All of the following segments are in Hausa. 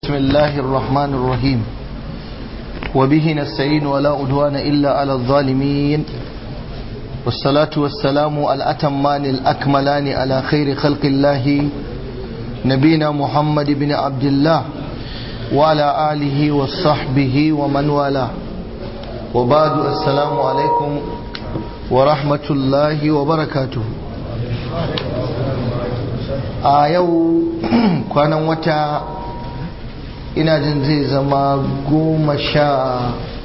بسم الله الرحمن الرحيم وبه نستعين ولا أدوان إلا على الظالمين والصلاة والسلام الأتمان الأكملان على خير خلق الله نبينا محمد بن عبد الله وعلى آله وصحبه ومن والاه وبعد السلام عليكم ورحمة الله وبركاته a yau kwanan wata ina jin zai zama goma sha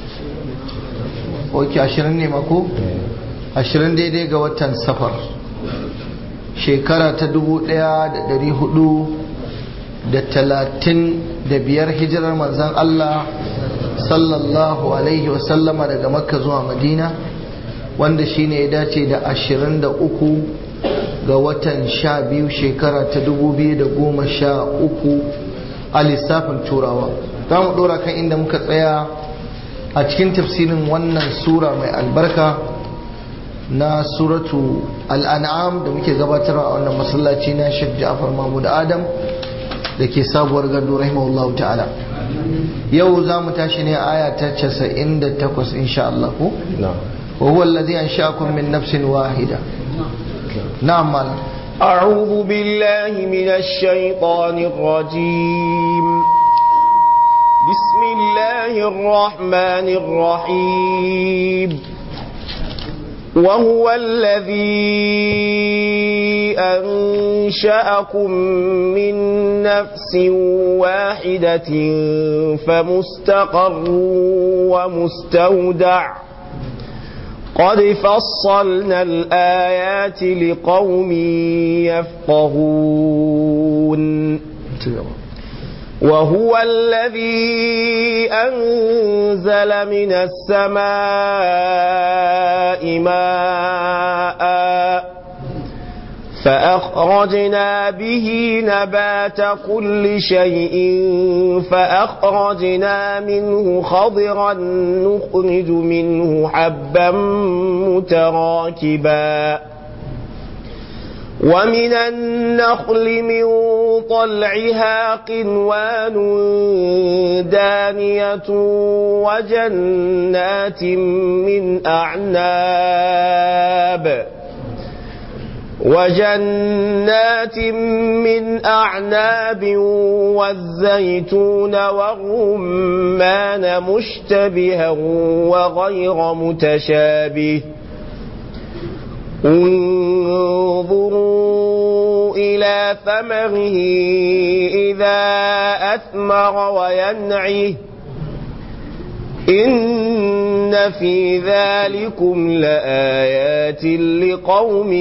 ok ashirin ne mako ashirin daidai ga watan safar shekara ta dubu daya da dari hudu da talatin da biyar hijirar manzan Allah sallallahu alaihi wasallama daga makka zuwa madina wanda shine ya dace da ashirin da uku ga watan sha biyu shekara ta dubu biyu da goma sha uku a lissafin turawa za mu ɗora kan inda muka tsaya a cikin tafsirin wannan sura mai albarka na suratu al'an'am da muke gabatarwa a wannan masallaci na shek ja'far mahmud adam da ke sabuwar gado rahimahullah ta'ala yau za mu tashi ne aya ta 98 insha Allah ko wa huwa alladhi ansha'akum min nafsin wahida نعم مالا أعوذ بالله من الشيطان الرجيم بسم الله الرحمن الرحيم وهو الذي أنشأكم من نفس واحدة فمستقر ومستودع قد فصلنا الآيات لقوم يفقهون وهو الذي أنزل من السماء ماء فأخرجنا به نبات كل شيء فأخرجنا منه خضرا نخرج منه حبا متراكبا ومن النخل من طلعها قنوان دانية وجنات من أعناب وجنات من أعناب والزيتون والرمان مشتبها وغير متشابه انظروا إلى ثمره إذا أثمر وينعه إن في ذلكم لآيات لقوم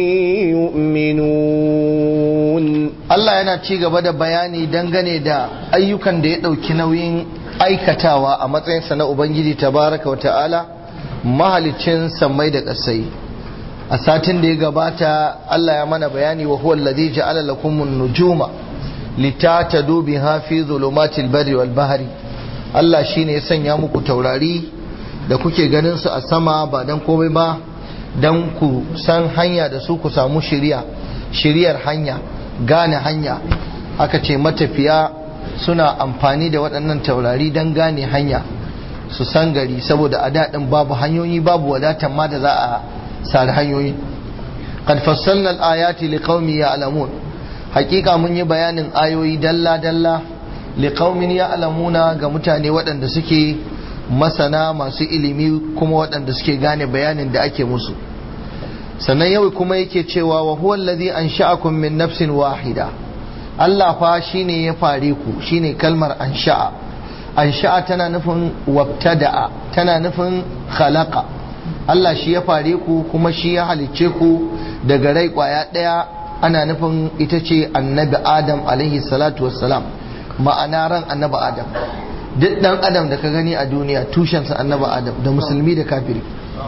يؤمنون Allah yana ci gaba da bayani dangane da ayyukan da ya ɗauki nauyin aikatawa a matsayinsa na Ubangiji tabaraka wa ta'ala mahalicin sammai da ƙasai a satin da ya gabata Allah ya mana bayani wa huwa alladhi ja'ala lakum an-nujuma litatadu biha fi dhulumatil barri wal bahri Allah shine ya sanya muku taurari da kuke ganin su a sama ba dan komai ba dan ku san hanya da su ku samu shiriya shiriyar hanya gane hanya aka ce matafiya suna amfani da waɗannan taurari don gane hanya su san gari saboda a daɗin babu hanyoyi babu wadatan ma da za a sari hanyoyi qad fassalna al-ayati liqaumin ya'lamun hakika mun yi bayanin ayoyi dalla dalla liqaumin ya'lamuna ga mutane waɗanda suke masana masu ilimi kuma waɗanda suke gane bayanin da ake musu sannan yau kuma yake cewa wa huwa allazi ansha'akum min nafsin wahida Allah fa shine ya fare ku shine kalmar ansha'a ansha'a tana nufin wabtada'a tana nufin khalaqa Allah shi ya fare ku kuma shi ya halicce ku daga rai kwaya ɗaya ana nufin ita ce annabi Adam alaihi salatu wassalam ma'ana ran annabi Adam duk dan Adam da ka gani a duniya tushensa annabi Adam da musulmi da kafiri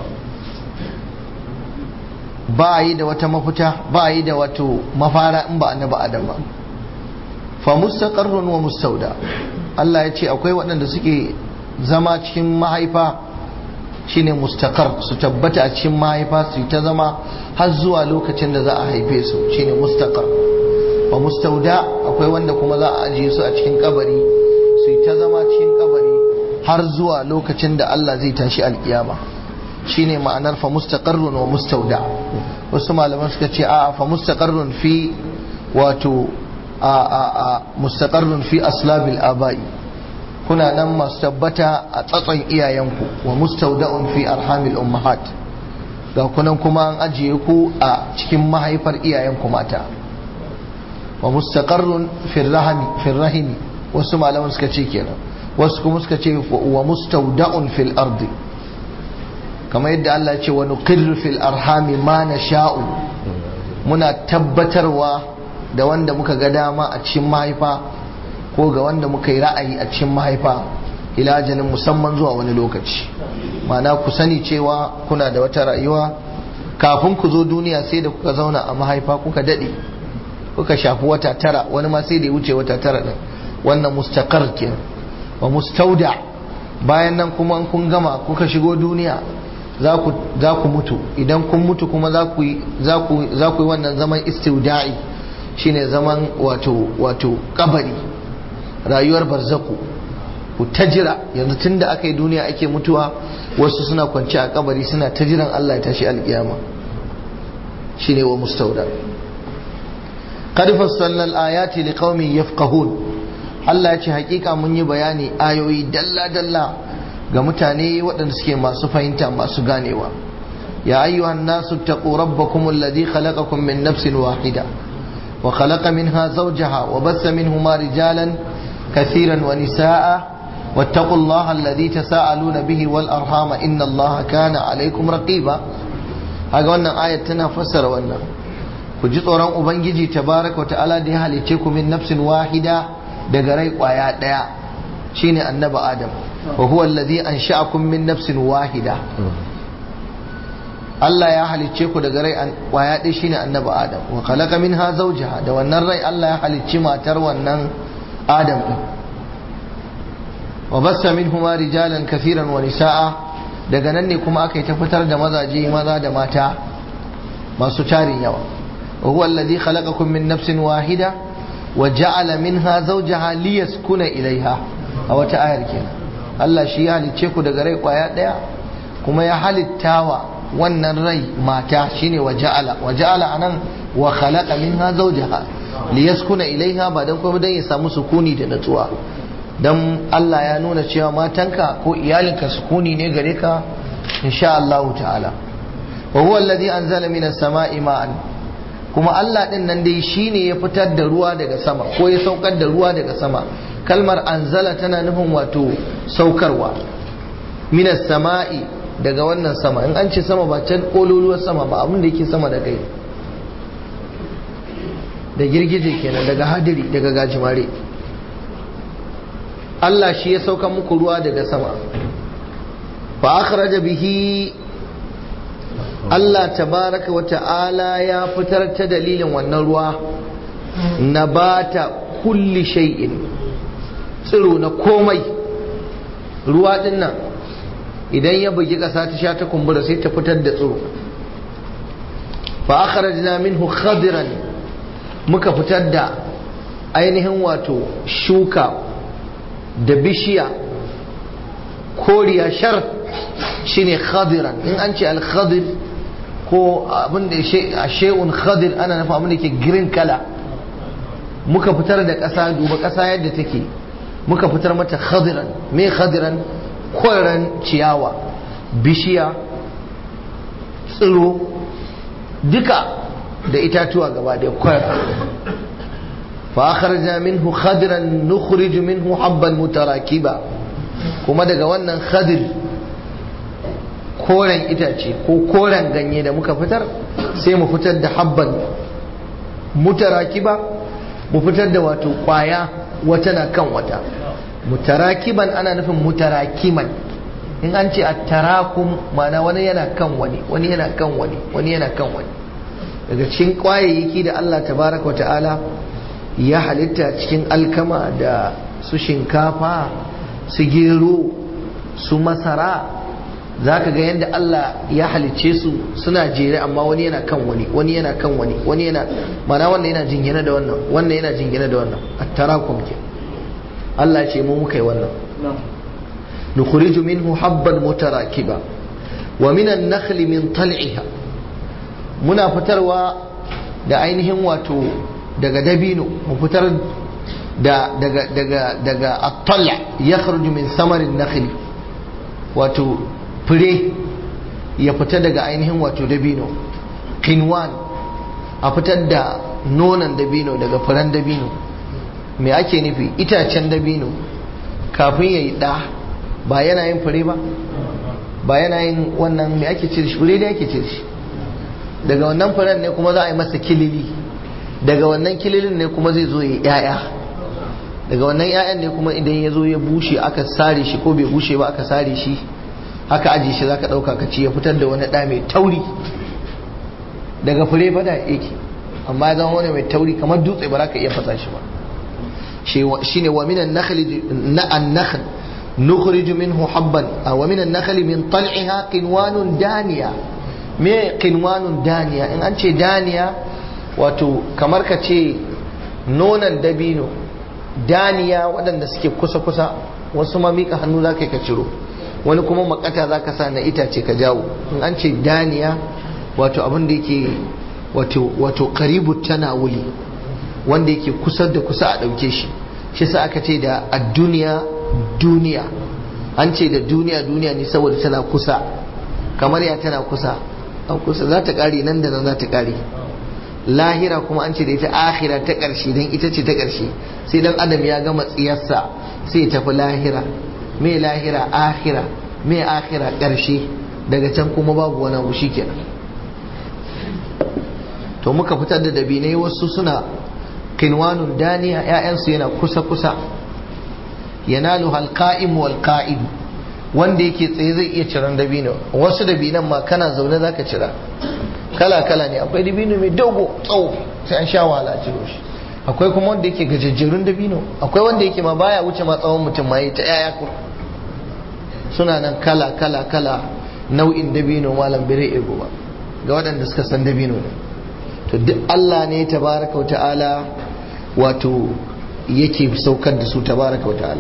ba yi da wata mafita ba yi da wato mafara in ba annabi Adam ba fa mustaqarrun wa mustauda Allah ya ce akwai waɗanda suke zama cikin mahaifa shine mustaqar su tabbata a cikin mahaifa su ta zama har zuwa lokacin da za a haife su shine mustaqar wa mustauda akwai wanda kuma za a ajiye su a cikin kabari har zuwa lokacin da Allah zai tashi alkiyama shine ma'anar fa mustaqarrun wa mustauda wasu malaman suka ce a fa mustaqarrun fi wato a a a mustaqarrun fi aslabil abai kuna nan masu tabbata a tsatson iyayenku wa mustauda'un fi arhamil ummahat ga kunan kuma an ajiye ku a cikin mahaifar iyayenku mata wa mustaqarrun fil rahimi fil rahimi wasu malaman suka ce kenan wasu kuma suka ce wa mustauda'un fil ardi kamar yadda Allah ya ce wa nuqirru fil arhami ma nasha'u muna tabbatarwa da wanda muka ga dama a cikin mahaifa ko ga wanda muka yi ra'ayi a cikin mahaifa ila ajalin musamman zuwa wani lokaci ma'ana ku sani cewa kuna da wata rayuwa kafin ku zo duniya sai da kuka zauna a mahaifa kuka daɗe kuka shafi wata tara wani ma sai da ya wuce wata tara ɗin wannan mustaqar ke wa mustauda bayan nan kuma kun gama kuka shigo duniya za ku mutu idan kun mutu kuma za ku yi wannan zaman istiuda'i shine zaman wato wato kabari rayuwar barzaku ku ta jira yanzu tun da aka yi duniya ake mutuwa wasu suna kwanci a kabari suna ta jiran Allah ya tashi alkiyama shine wa mustauda qad fassalna al-ayati liqaumin yafqahun Allah ya ce hakika mun yi bayani ayoyi dalla dalla ga mutane waɗanda suke masu fahimta masu ganewa ya ayyuhan nasu taqu rabbakum alladhi khalaqakum min nafsin wahida wa khalaqa minha zawjaha wa bassa minhuma rijalan كثيرا ونساء واتقوا الله الذي تساءلون به والأرحام إن الله كان عليكم رقيبا هذا wannan ayat tana fassara wannan ku ji tsoron ubangiji tabaraka wata'ala da ya halice ku min nafsin wahida daga rai kwaya daya shine annabi adam wa huwa alladhi ansha'akum min nafsin wahida Allah ya halicce ku daga rai kwaya ɗaya shine annabi adam wa khalaqa minha zawjaha da wannan rai Allah ya halicci matar wannan adam din wa bassa minhuma rijalan kathiran wa nisaa daga nan ne kuma aka yi ta fitar da mazaje maza da mata masu tarin yawa wa huwa alladhi khalaqakum min nafsin wahida wa ja'ala minha zawjaha liyaskuna ilaiha a wata ayar kenan Allah shi ya halicce ku daga rai kwaya daya kuma ya halittawa wannan rai mata shine wa ja'ala wa ja'ala anan wa khalaqa minha zawjaha liyaskuna ilaiha ba dan kuma dan ya samu sukuni da natsuwa dan Allah ya nuna cewa matanka ko iyalinka sukuni ne gare ka insha Allah ta'ala wa huwa alladhi anzala minas sama'i ma'an kuma Allah din nan dai shine ya fitar da ruwa daga sama ko ya saukar da ruwa daga sama kalmar anzala tana nufin wato saukarwa minas sama'i daga wannan sama in an ce sama ba can kololuwar sama ba abin da yake sama da kai da girgije kenan daga hadiri daga gajimare Allah shi ya sauka muku ruwa daga sama fa akhraja bihi Allah tabaraka wa ta'ala ya fitar ta dalilin wannan ruwa nabata kulli shay'in tsiro na komai ruwa din nan idan ya bugi ƙasa ta sha ta kumbura sai ta fitar da tsiro fa akhrajna minhu khadiran muka fitar da ainihin wato shuka da bishiya koriya shar shine khadiran in an ce al-khadir ko abin da a she'un khadir ana nufa abin da ke green kala muka fitar da ƙasa duba ƙasa yadda take muka fitar mata khadiran me khadiran koren ciyawa bishiya tsiro duka da itatuwa gaba da kwara fa akhrajna minhu khadiran nukhrij minhu habban mutarakiba kuma daga wannan khadir koren itace ko koren ganye da muka fitar sai mu fitar da habban mutarakiba mu fitar da wato kwaya wata na kan wata mutarakiban ana nufin mutarakiman in an ce attarakum ma'ana wani yana kan wani wani yana kan wani wani yana kan wani daga cikin kwayayyaki da Allah tabaraka ta'ala ya halitta cikin alkama da su shinkafa su gero su masara za ka ga yadda Allah ya halicce su suna jere amma wani yana kan wani wani yana kan wani wani yana mana wannan yana jingina da wannan wannan yana jingina da wannan attarakum ke Allah ce mu muka yi wannan nukhriju minhu habban mutarakiba wa min an-nakhli min tal'iha muna fitarwa da ainihin wato daga dabino mu fitar da daga daga daga at-tal' yakhruju min samarin nakhli wato fure ya fita daga ainihin wato dabino kinwan a fitar da nonon dabino daga furen dabino me ake nufi itacen dabino kafin ya yi ɗa ba yana yin fure ba ba yana yin wannan me ake cire shi fure da ake cire shi daga wannan furen ne kuma za a yi masa kilili daga wannan kililin ne kuma zai zo ya yi ‘ya'ya daga wannan ‘ya'yan ne kuma idan ya zo ya bushe aka sare shi ko bai bushe ba aka sare shi haka aji shi zaka ɗauka ka ci ya fitar da wani ɗa mai tauri daga fure fada yake amma ya zama wani mai tauri kamar dutse ba za ka iya fasa shi ba shi ne wa minan nakhli na an-nakhl nukhriju minhu habban wa minan nakhli min tal'iha qinwanun daniya me qinwanun daniya in an ce daniya wato kamar ka ce nonan dabino daniya waɗanda suke kusa kusa wasu ma mika hannu za ka ciro wani kuma makata za ka sa na itace ka jawo in an ce daniya wato abin da yake wato wato karibu tanawuli wanda yake kusa da kusa a ɗauke shi shi sa aka ce da a duniya duniya an ce da duniya duniya ne saboda tana kusa kamar ya tana kusa an kusa za ta ƙare nan da nan za ta ƙare lahira kuma an ce da ita akhira ta ƙarshe don ita ce ta ƙarshe sai dan adam ya gama tsiyarsa sai ya tafi lahira me lahira akhira me akhira ƙarshe daga can kuma babu wani abu kenan to muka fitar da dabinai wasu suna kinwanun daniya ‘ya'yansu yana kusa-kusa yanalu halka'im wal qa'id wanda yake tsaye zai iya ciran dabino wasu dabinan ma kana zaune zaka cira kala-kala ne akwai dabino mai dogo tsawo sai an sha wahala a ciro shi akwai kuma wanda yake gajejjerun dabino akwai wanda yake ma baya wuce ma tsawon mutum ma yi ta ‘ya'ya suna nan kala-kala-kala nau'in dabino malam bire ego ba ga waɗanda suka san dabino ne to duk Allah ne tabaraka ta'ala wato yake saukar da su tabaraka ta'ala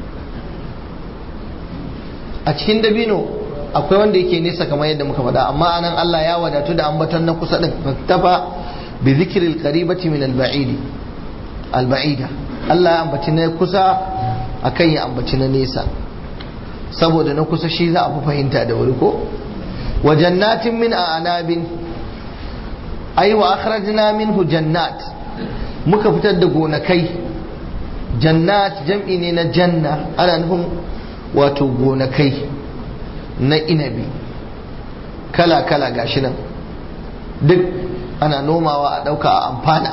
a cikin dabino akwai wanda yake nesa kamar yadda muka faɗa amma anan Allah ya wadatu da ambaton na kusa din tafa bi zikril qaribati min al ba'idi al ba'ida Allah ya ambaci na kusa akan ya ambaci na nesa saboda na kusa shi za a fi fahimta da wuri ko wa jannatin min a'nabin ai wa akhrajna minhu jannat muka fitar da gonakai jannat jam'i ne na janna ana nufin wato gonakai na inabi kala kala gashi nan duk ana nomawa a ɗauka a amfana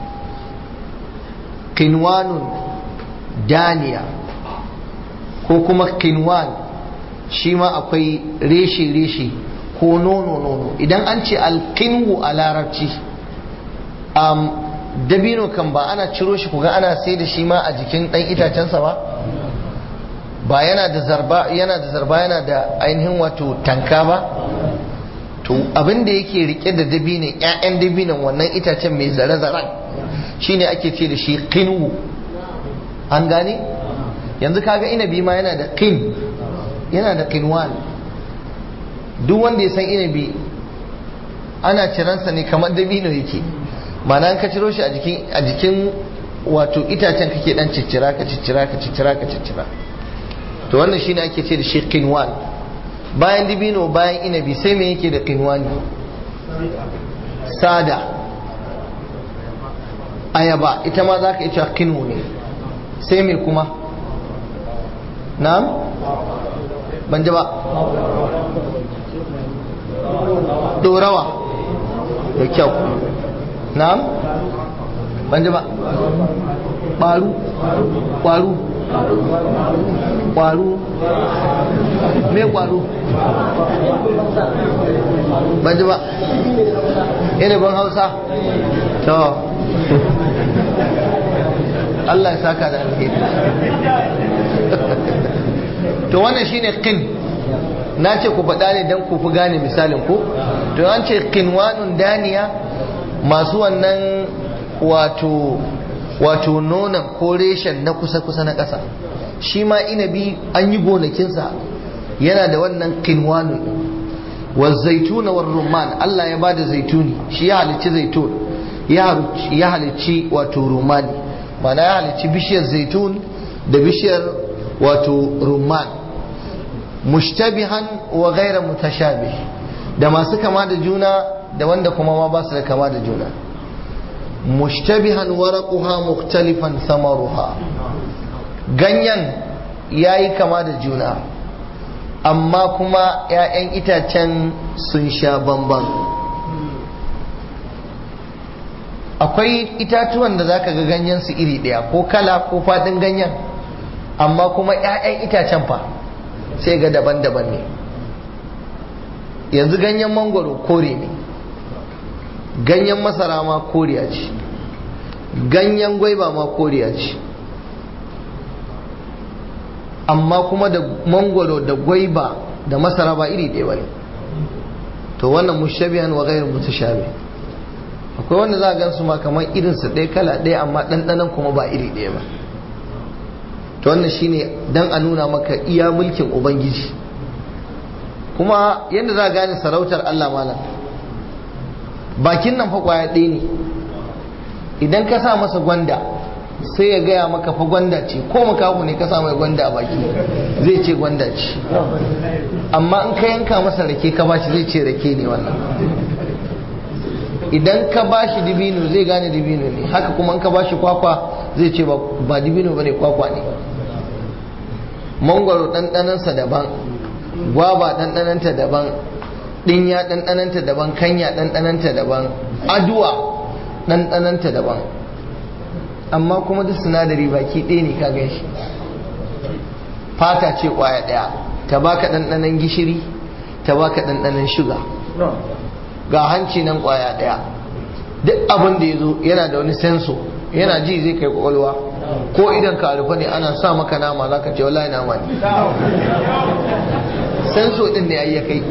kinwanun daniya ko kuma kinwan shi ma akwai reshe-reshe ko nono-nono idan an ce alkinwu a larabci um, dabino kan ba ana ciro shi kuga ana sai da shi ma a jikin ɗan itacensa ba ba yana da zarba yana da zarba yana da ainihin wato tanka ba to abin da yake rike da dabinin ƴaƴan dabinan wannan itacen mai zare-zaren shine ake ce da shi kinwu an gane yanzu kaga inabi ma yana da kin yana da kinwan duk wanda ya san inabi ana ciransa ne kamar dabino yake mana an ka ciro shi a jikin wato itacen kake dan ciccira ka ciccira ka ciccira ka ciccira to wannan shine ake ce da shi kinwan bayan dabino bayan inabi sai me yake da kinwani sada ayaba ita ma za ka iya kinu ne sai me kuma na'am ban ji ba dorawa da kyau na'am ban ji ba ƙwaru ƙwaru ƙwaru me ƙwaru ban ji ba ban hausa to Allah ya saka da alheri to wannan shine kin na ce ku faɗa ne don ku fi gane misalin ku to an ce kinwanun daniya masu wannan wato wato nonon ko reshen na kusa-kusa na ƙasa shi ma inabi an yi gonakinsa yana da wannan kinwanu wa zaituna war rumman Allah ya bada zaituni shi ya halicci zaitun ya halicci wato rumani mana ya halicci bishiyar zaitun da bishiyar wato rumman mushtabihan wa gaira mutashabih da masu kama da juna da wanda kuma ma ba su da kama da juna mushtabihan waraquha mukhtalifan samaruha ganyen yayi kama da juna amma kuma 'ya'yan itacen sun sha bamban akwai itatuwan da zaka ga ganyen su iri ɗaya ko kala ko faɗin ganyen amma kuma 'ya'yan itacen fa sai ga daban-daban ne yanzu ganyen mangoro kore ne ganyen masara ma koriya ce ganyen gwaiba ma koriya ce amma kuma da mangoro da gwaiba da masara ba iri ɗaya ba ne to wannan mushabihan wa ghairu mutashabi akwai wanda za a gan su ma kamar irin su ɗaya kala ɗaya amma ɗanɗanon kuma ba iri ɗaya ba to wannan shine dan a nuna maka iya mulkin ubangiji kuma yadda za a gane sarautar Allah malam bakin nan fa kwaya ɗaya ne idan ka sa masa gwanda sai ya gaya maka fa gwanda ce ko makahu ne ka sa mai gwanda a baki zai ce gwanda ce amma in ka yanka masa rake ka bashi zai ce rake ne wannan idan ka bashi dibino zai gane dibino ne haka kuma in ka bashi kwakwa zai ce ba dibino bane kwakwa ne mangwaro ɗanɗanansa daban gwaba ɗanɗananta daban ɗinya ɗanɗananta daban kanya ɗanɗananta daban aduwa ɗanɗananta daban amma kuma duk sinadari baki ɗaya ne ka gan shi fata ce ƙwaya ɗaya ta baka ɗanɗanan gishiri ta baka ɗanɗanan shuga ga hanci nan ƙwaya ɗaya duk abin da ya zo yana da wani senso yana ji zai kai ƙwaƙwalwa ko idan ka rufe ne ana sa maka nama za ka ce wallahi nama ne senso ɗin ne ya kai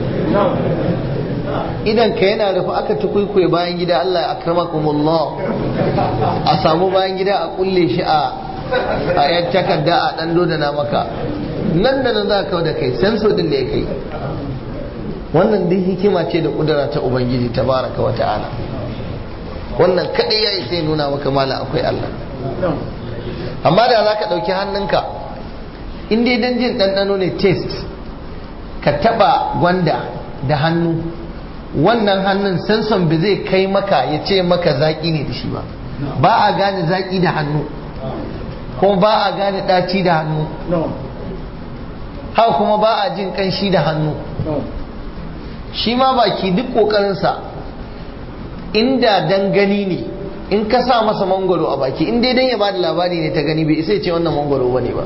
idan ka yana rufe aka tukwikwe bayan gida Allah ya akramakumullah a samu bayan gida a kulle shi a a yan takarda a dan dodana maka nan da nan za ka da kai senso din da ya kai wannan duk hikima ce da kudura ta ubangiji tabaraka wa ta'ala wannan kadai yayi sai nuna maka mala akwai Allah amma da za ka ɗauki hannunka in dai dan jin ɗanɗano ne taste ka taɓa gwanda da hannu wannan hannun sanson ba zai kai maka ya ce maka zaƙi ne da shi ba ba a gane zaƙi da hannu kuma ba a gane ɗaci da hannu haka kuma ba a jin ƙanshi da hannu shi ma baki duk ƙoƙarinsa inda dan gani ne in ka sa masa mangoro a baki in dai dan ya bada labari ne ta gani bai isa ce wannan mangoro ba ne ba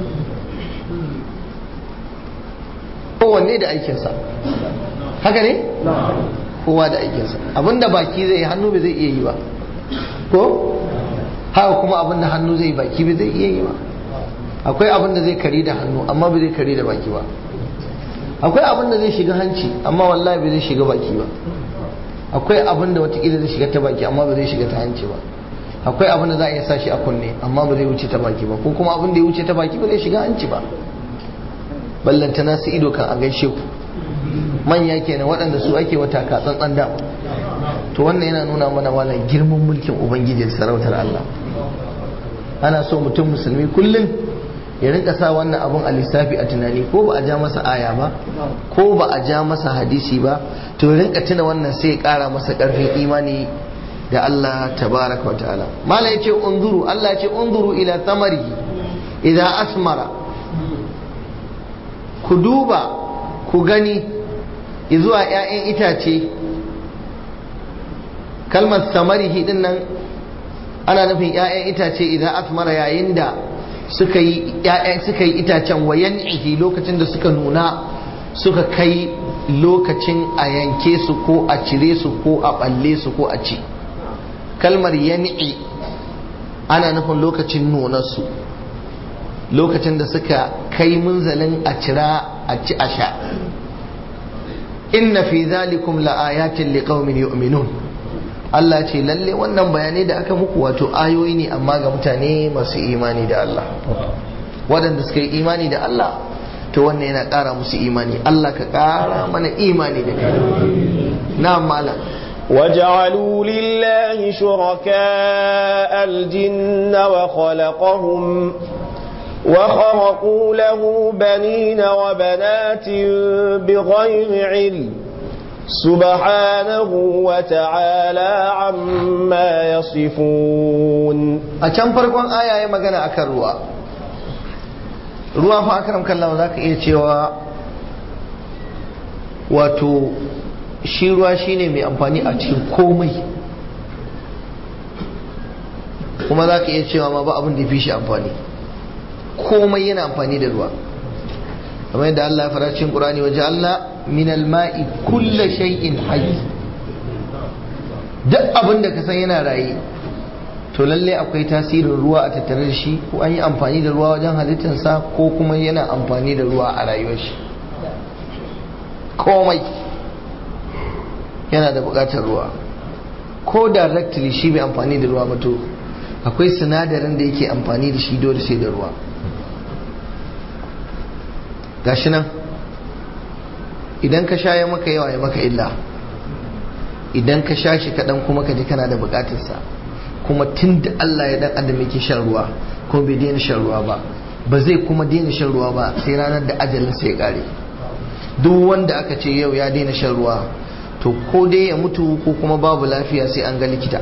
kowanne da aikinsa haka ne? kowa da aikinsa abinda baki zai yi hannu bai zai iya yi ba ko haka kuma abinda hannu zai yi baki bai zai iya yi ba akwai abinda zai kari da hannu amma bai zai kari da baki ba akwai abinda zai shiga hanci amma wallahi bai zai shiga baki ba akwai abinda watakila zai shiga ta baki amma bai zai shiga ta hanci ba akwai abinda za a iya sa shi a kunne amma ba zai wuce ta baki ba ko kuma abinda ya wuce ta baki ba zai shiga hanci ba ballantana su ido kan a gaishe ku manya kenan waɗanda su ake wata ka tsantsan da to wannan yana nuna mana wala girman mulkin ubangijin sarautar Allah ana so mutum musulmi kullum ya rinka sa wannan abun a lissafi a tunani ko ba a ja masa aya ba ko ba a ja masa hadisi ba to ya rinka tuna wannan sai ya ƙara masa ƙarfin imani da Allah tabaraka wa ta'ala mala yace unzuru Allah yace unzuru ila tamari idza asmara ku duba ku gani zuwa 'ya'yan itace kalmar samarihi din nan ana nufin 'ya'yan itace idan asmara yayin da suka yi suka yi itacen wayan ihi lokacin da suka nuna suka kai lokacin a yanke su ko a cire su ko a balle su ko a ci kalmar yan'i ana nufin lokacin nunarsu lokacin da suka kai munzalin a cira a ci a sha inna fi zalikum la'ayatin liqaumin yu'minun Allah ce lalle wannan bayanai da aka muku wato ayoyi ne amma ga mutane masu imani da Allah waɗanda suka yi imani da Allah to wannan yana ƙara musu imani Allah ka ƙara mana imani da kai na malam وجعلوا لله شركاء الجن وخلقهم وخرقوا له بنين وبنات بغير علم سبحانه وتعالى عما يصفون a can farkon aya ya magana akan ruwa ruwa fa akram kallahu zaka iya cewa wato shi ruwa shine mai amfani a cikin komai kuma zaka iya cewa ma ba abin da fi shi amfani komai yana amfani da ruwa kamar yadda Allah ya fara cikin Qur'ani waje Allah min al-ma'i kullu shay'in hayy duk abin da ka san yana raye to lalle akwai tasirin ruwa a tattare da shi ko an yi amfani da ruwa wajen halittarsa ko kuma yana amfani da ruwa a rayuwar shi komai yana da buƙatar ruwa ko directly shi bai amfani da ruwa ba to akwai sinadarin da yake amfani da shi dole sai da ruwa gashi nan idan ka sha ya maka yawa ya maka illa idan ka sha shi kaɗan kuma ka ji kana da buƙatarsa kuma tun da Allah ya dan adam yake shan ruwa kuma bai daina shan ruwa ba ba zai kuma daina shan ruwa ba sai ranar da ajalin sai ya kare duk wanda aka ce yau ya daina shan ruwa to ko dai ya mutu ko kuma babu lafiya sai an ga likita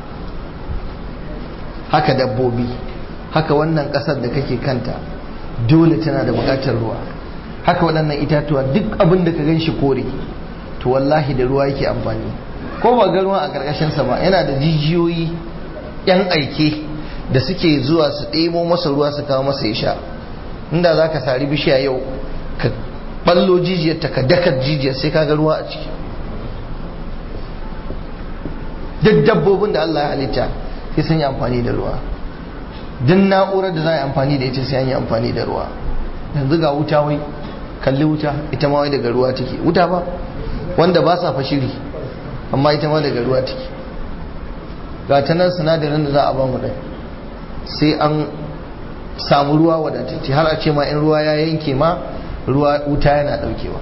haka dabbobi haka wannan ƙasar da kake kanta dole tana da buƙatar ruwa haka waɗannan itatuwa duk abin da ka gan shi kore to wallahi da ruwa yake amfani ko ba ga ruwa a ƙarƙashinsa ba yana da jijiyoyi yan aike da suke zuwa su ɗebo masa ruwa su kawo masa ya sha inda za ka sari bishiya yau ka ballo jijiyar ta ka dakar jijiyar sai ka ga ruwa a ciki duk dabbobin da Allah ya halitta sai sun yi amfani da ruwa duk na'urar da za a yi amfani da ita sai an yi amfani da ruwa yanzu ga wuta wai kalli wuta ita ma wai daga ruwa take wuta ba wanda ba sa fashiri amma ita ma daga ruwa take ga ta nan sinadarin da za a ba mu ɗai sai an samu ruwa wadatacce har a ce ma in ruwa ya yanke ma ruwa wuta yana ɗaukewa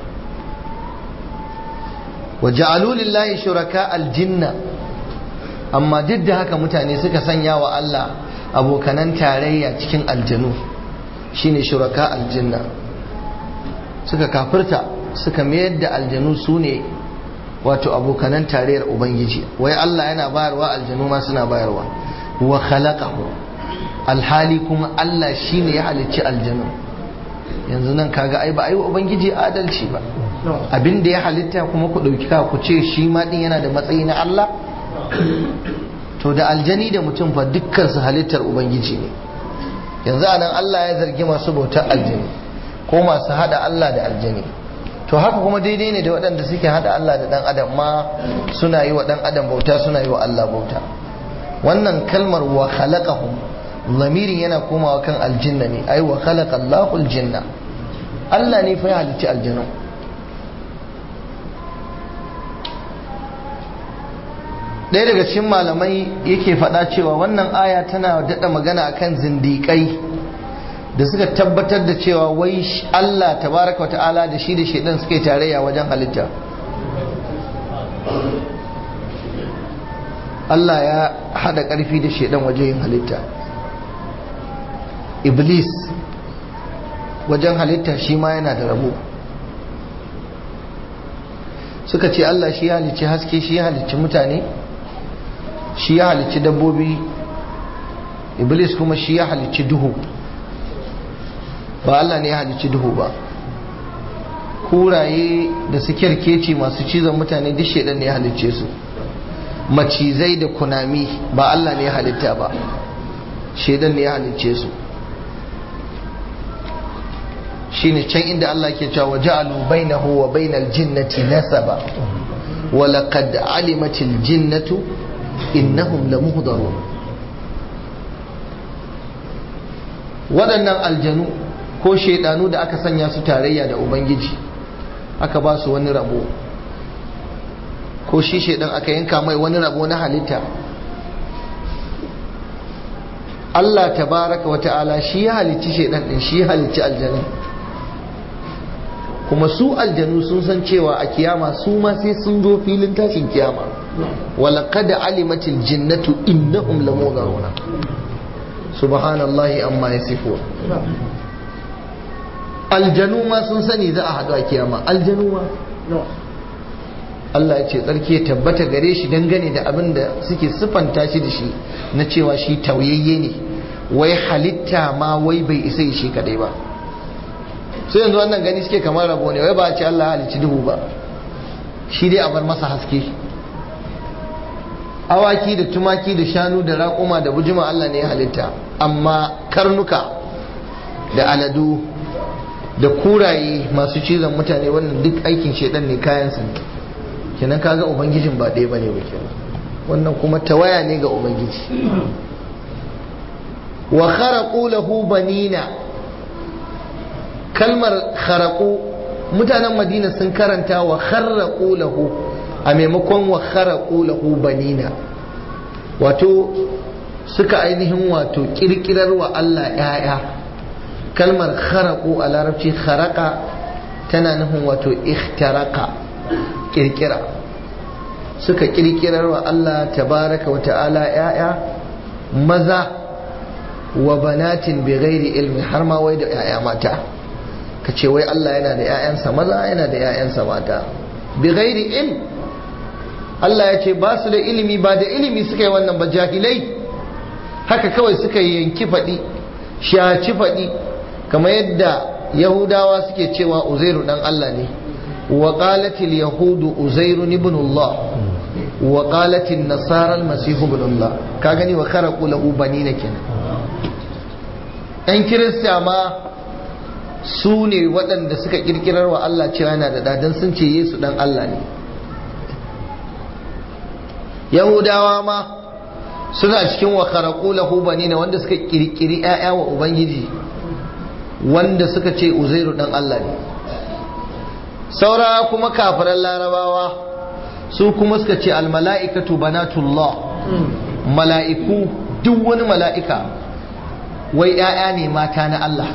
wa ja'alu lillahi shuraka aljinna amma duk da haka mutane suka sanya wa Allah abokanan tarayya cikin aljanu shine shuraka aljinna suka kafirta suka mayar da aljanu su ne wato abokanan tarayyar ubangiji wai Allah yana bayarwa aljanu ma suna bayarwa wa khalaqahu alhali kuma Allah shine ya halicci aljanu yanzu nan kaga ai ba ai ubangiji adalci ba abin da ya halitta kuma ku dauki ka ku ce shi ma din yana da matsayi na Allah to da aljani da mutum fa dukkan su halittar ubangiji ne yanzu anan Allah ya zargi masu bautar aljani ko masu hada Allah da aljani to haka kuma daidai ne da waɗanda suke hada Allah da ɗan adam ma suna yi wa ɗan adam bauta suna yi wa Allah bauta wannan kalmar wa khalaqahum lamirin yana komawa kan aljinna ne ai wa khalaqa Allahu aljinna Allah ne fa ya halicci aljanu ɗaya daga cikin malamai yake faɗa cewa wannan aya tana daɗa magana akan zindiƙai da suka tabbatar da cewa wai Allah tabaraka wa ta'ala da shi da shaidan suka yi tarayya wajen halitta Allah ya hada ƙarfi da shaidan wajen yin halitta iblis wajen halitta shi ma yana da rabo suka ce Allah shi ya halicci haske shi ya halicci mutane shi ya halicci dabbobi iblis kuma shi ya halicci duhu ba Allah ne ya halicci duhu ba kuraye da su kyarkeci masu cizon mutane duk shaidan ne ya halicce su macizai da kunami ba Allah ne ya halitta ba shaidan ne ya halicce su shine can inda Allah ke cewa ja'alu bainahu wa bainal jinnati nasaba wa laqad alimatil jinnatu innahum lamuhdarun waɗannan aljanu ko shaidanu da aka sanya su tarayya da ubangiji aka ba su wani rabo ko shi shaidan aka yanka mai wani rabo na halitta Allah tabaraka wa ta'ala shi ya halicci shaidan din shi ya halicci aljanu kuma su aljanu sun san cewa a kiyama su ma sai sun zo filin tashin kiyama walaqad alimatil jinnatu innahum lamunaruna subhanallahi amma yasifun aljanu ma sun sani za a haɗu a kiyama aljanu ma Allah ya ce tsarki ya tabbata gare shi dangane da abin da suke siffanta shi da shi na cewa shi tauyayye ne wai halitta ma wai bai isa shi kadai ba sai yanzu wannan gani suke kamar rabo ne wai ba a ce Allah halicci duhu ba shi dai a bar masa haske awaki da tumaki da shanu da raƙuma da bujima Allah ne ya halitta amma karnuka da aladu da kuraye masu cizon mutane wannan duk aikin shaidan ne kayan sa kenan kaga ubangijin ba ɗaya bane ba kenan wannan kuma tawaya ne ga ubangiji wa kharaqu lahu banina kalmar kharaqu mutanen madina sun karanta wa kharaqu lahu a maimakon wa kharaqu lahu banina wato suka ainihin wato kirkirar wa Allah ‘ya'ya kalmar kharaku a larabci kharaka tana nufin wato ikhtaraka kirkira suka kirkirar wa Allah tabaraka wa ta'ala ‘ya'ya maza wa banatin bi ghairi ilmi har ma wai da ‘ya'ya mata ka ce wai Allah yana da ‘ya'yansa maza yana da ‘ya'yansa mata bi ghairi ilmi Allah ya ce ba su da ilimi ba da ilimi suka yi wannan ba jahilai haka kawai suka yanki faɗi shaci faɗi kamar yadda yahudawa suke cewa uzairu dan Allah ne wa qalatil yahudu uzairu ibn Allah wa qalatil nasara al-masih ibn Allah ka gani wa kharaqu lahu banina kenan ɗan kirista ma su ne waɗanda suka kirkirar wa Allah cewa yana da dadan sun ce Yesu dan Allah ne yahudawa ma suna cikin wa kharaqu lahu banina wanda suka kirkiri ƴaƴa wa ubangiji wanda suka ce uzairu dan Allah ne saura kuma kafiran larabawa su kuma suka ce al mala'ikatu banatullah mala'iku duk wani mala'ika wai ƴaƴa ne mata na Allah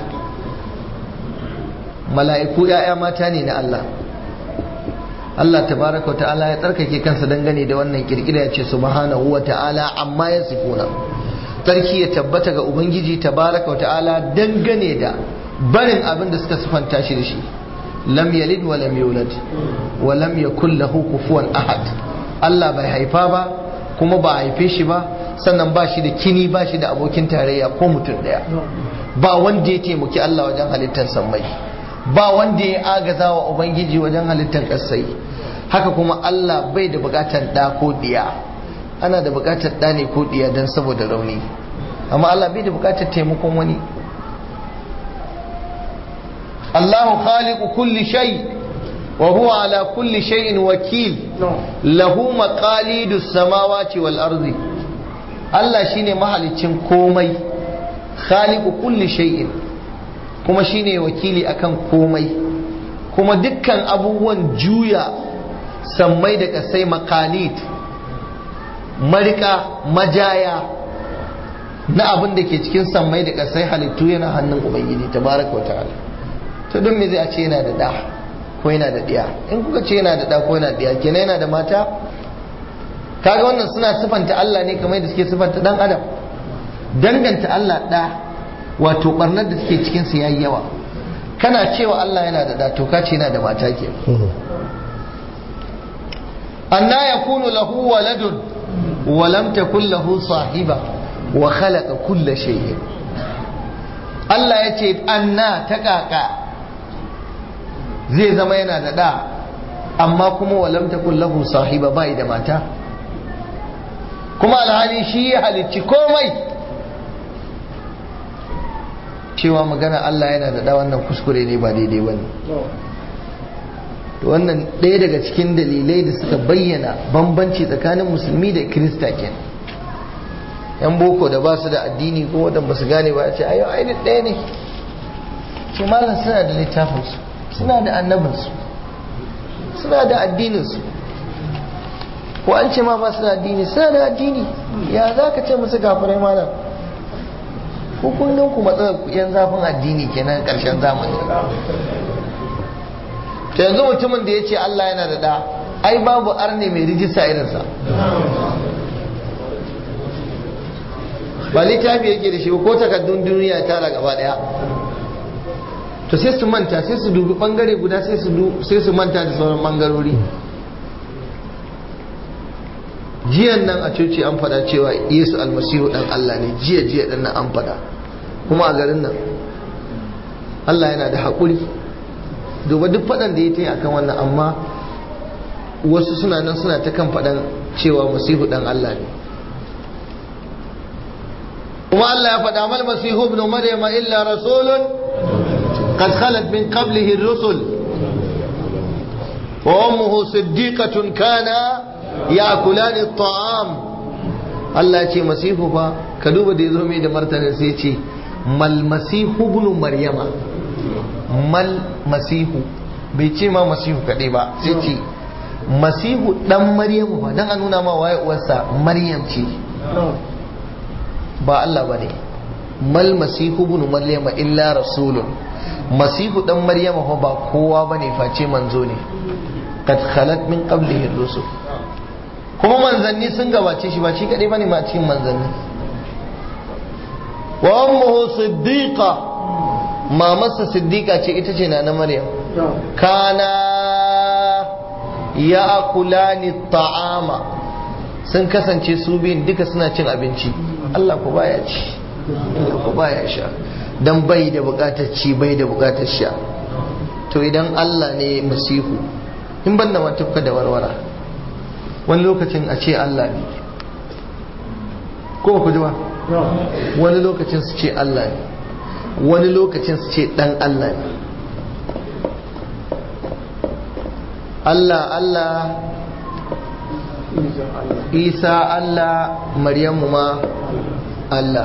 mala'iku ƴaƴa mata ne na Allah Allah tabaraka wa ta'ala ya tsarkake kansa dangane da wannan kirkira ya ce subhanahu wa ta'ala amma ya sifuna tsarki ya tabbata ga ubangiji tabaraka wa ta'ala dangane da barin abin da suka sifanta shi da shi lam yalid wa lam yulad wa lam yakul lahu kufuwan ahad Allah bai haifa ba kuma ba haife shi ba sannan ba shi da kini ba shi da abokin tarayya ko mutum daya ba wanda ya taimaki Allah wajen halittar sammai ba wanda ya agaza wa ubangiji wajen halittar kasai haka kuma Allah bai da bukatar da ko diya ana da bukatar da ne ko diya don saboda rauni amma Allah bai da bukatar taimakon wani Allahu khaliqu kulli shay wa huwa ala kulli shay'in wakil lahu maqalidus samawati wal ardi Allah shine mahaliccin komai khaliqu kulli shay'in kuma shine wakili akan komai kuma dukkan abubuwan juya sammai da kasai makalid marika majaya na abin da ke cikin sammai da kasai halittu yana hannun ubangiji tabaraka wa ta'ala to don me zai a ce yana da da ko yana da diya in kuka ce yana da da ko yana da diya kenan yana da mata kaga wannan suna sifanta Allah ne kamar da suke sifanta dan adam danganta Allah da wato barnar da take cikin su yayi yawa kana cewa Allah yana da da to ka ce yana da mata ke anna yakunu lahu waladun wa lam takul lahu sahiba wa khalaqa kulla shay'in Allah ya ce anna ta kaka zai zama yana da da amma kuma wa lam takul lahu sahiba bai da mata kuma alhali shi ya halicci komai cewa magana Allah yana da da wannan kuskure ne ba daidai ba ne wannan ɗaya daga cikin dalilai da suka bayyana bambanci tsakanin musulmi da kirista kenan yan boko da ba su da addini ko wadanda ba su gane ba ce ayo ai ɗaya ne ce malam suna da littafinsu suna da annabinsu suna da addininsu ko an ce ma ba su da addini suna da addini ya za ka ce musu gafirai malam ko kun gan ku matsalar ku yan zafin addini kenan karshen zamani to yanzu mutumin da ya ce Allah yana da da ai babu arne mai rijista irinsa ba littafi yake da shi ko takardun duniya ya tara gaba daya to sai su manta sai su dubi bangare guda sai su manta da sauran bangarori jiyan nan a coci an fada cewa yesu almasihu dan allah ne jiya jiya dan nan an fada kuma a garin nan allah yana da haƙuri duba duk faɗan da ya ta yi akan wannan amma wasu suna nan suna ta kan faɗan cewa masihu dan allah ne kuma allah ya faɗa mal masihu ibn maryama illa rasulun قد خلت من قبله الرسل وأمه صديقة كان يأكلان الطعام Allah ce masihu fa ka duba da ya zo mai da martanin sai ce mal masihu ibn maryama mal masihu bai ce ma masihu kaɗai ba sai ce masihu dan maryamu ba dan a nuna ma waye uwarsa maryam ce ba Allah bane mal masihu ibn maryama illa rasulun masihu dan maryama fa ba kowa bane face manzo ne kad khalat min qablihi rusul kuma manzanni sun gabace shi ba shi kadai bane ma cikin manzanni wa ummuhu siddiqa mamarsa siddiqa ce ita ce na maryam kana ya'kulani ta'ama sun kasance su biyun duka suna cin abinci Allah ku baya ci Allah ku baya sha dan bai da bukatar ci bai da bukatar sha to idan Allah ne masihu in ban da tufka da warwara wani lokacin a ce Allah ne ko ku ji ba wani lokacin su ce Allah ne wani lokacin su ce dan Allah ne Allah Allah Isa Allah Maryamu ma Allah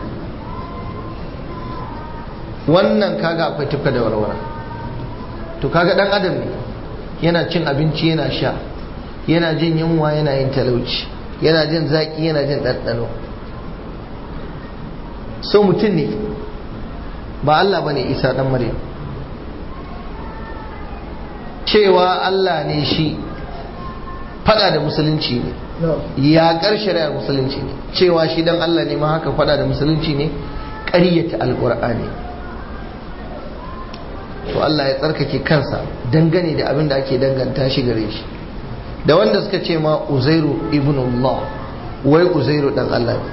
wannan kaga akwai tufka da warwara to kaga dan adam ne yana cin abinci yana sha yana jin yunwa yana yin talauci yana jin zaki yana jin ɗanɗano so mutum ne ba Allah bane isa dan maryam cewa Allah ne shi fada da musulunci ne yaƙar shari'ar musulunci ne cewa shi dan Allah ne ma haka fada da musulunci ne ƙaryata alƙur'ani to Allah ya tsarkake kansa dangane da abin da ake danganta shi gare shi da wanda suka ce ma uzairu ibn Allah wai uzairu dan Allah ne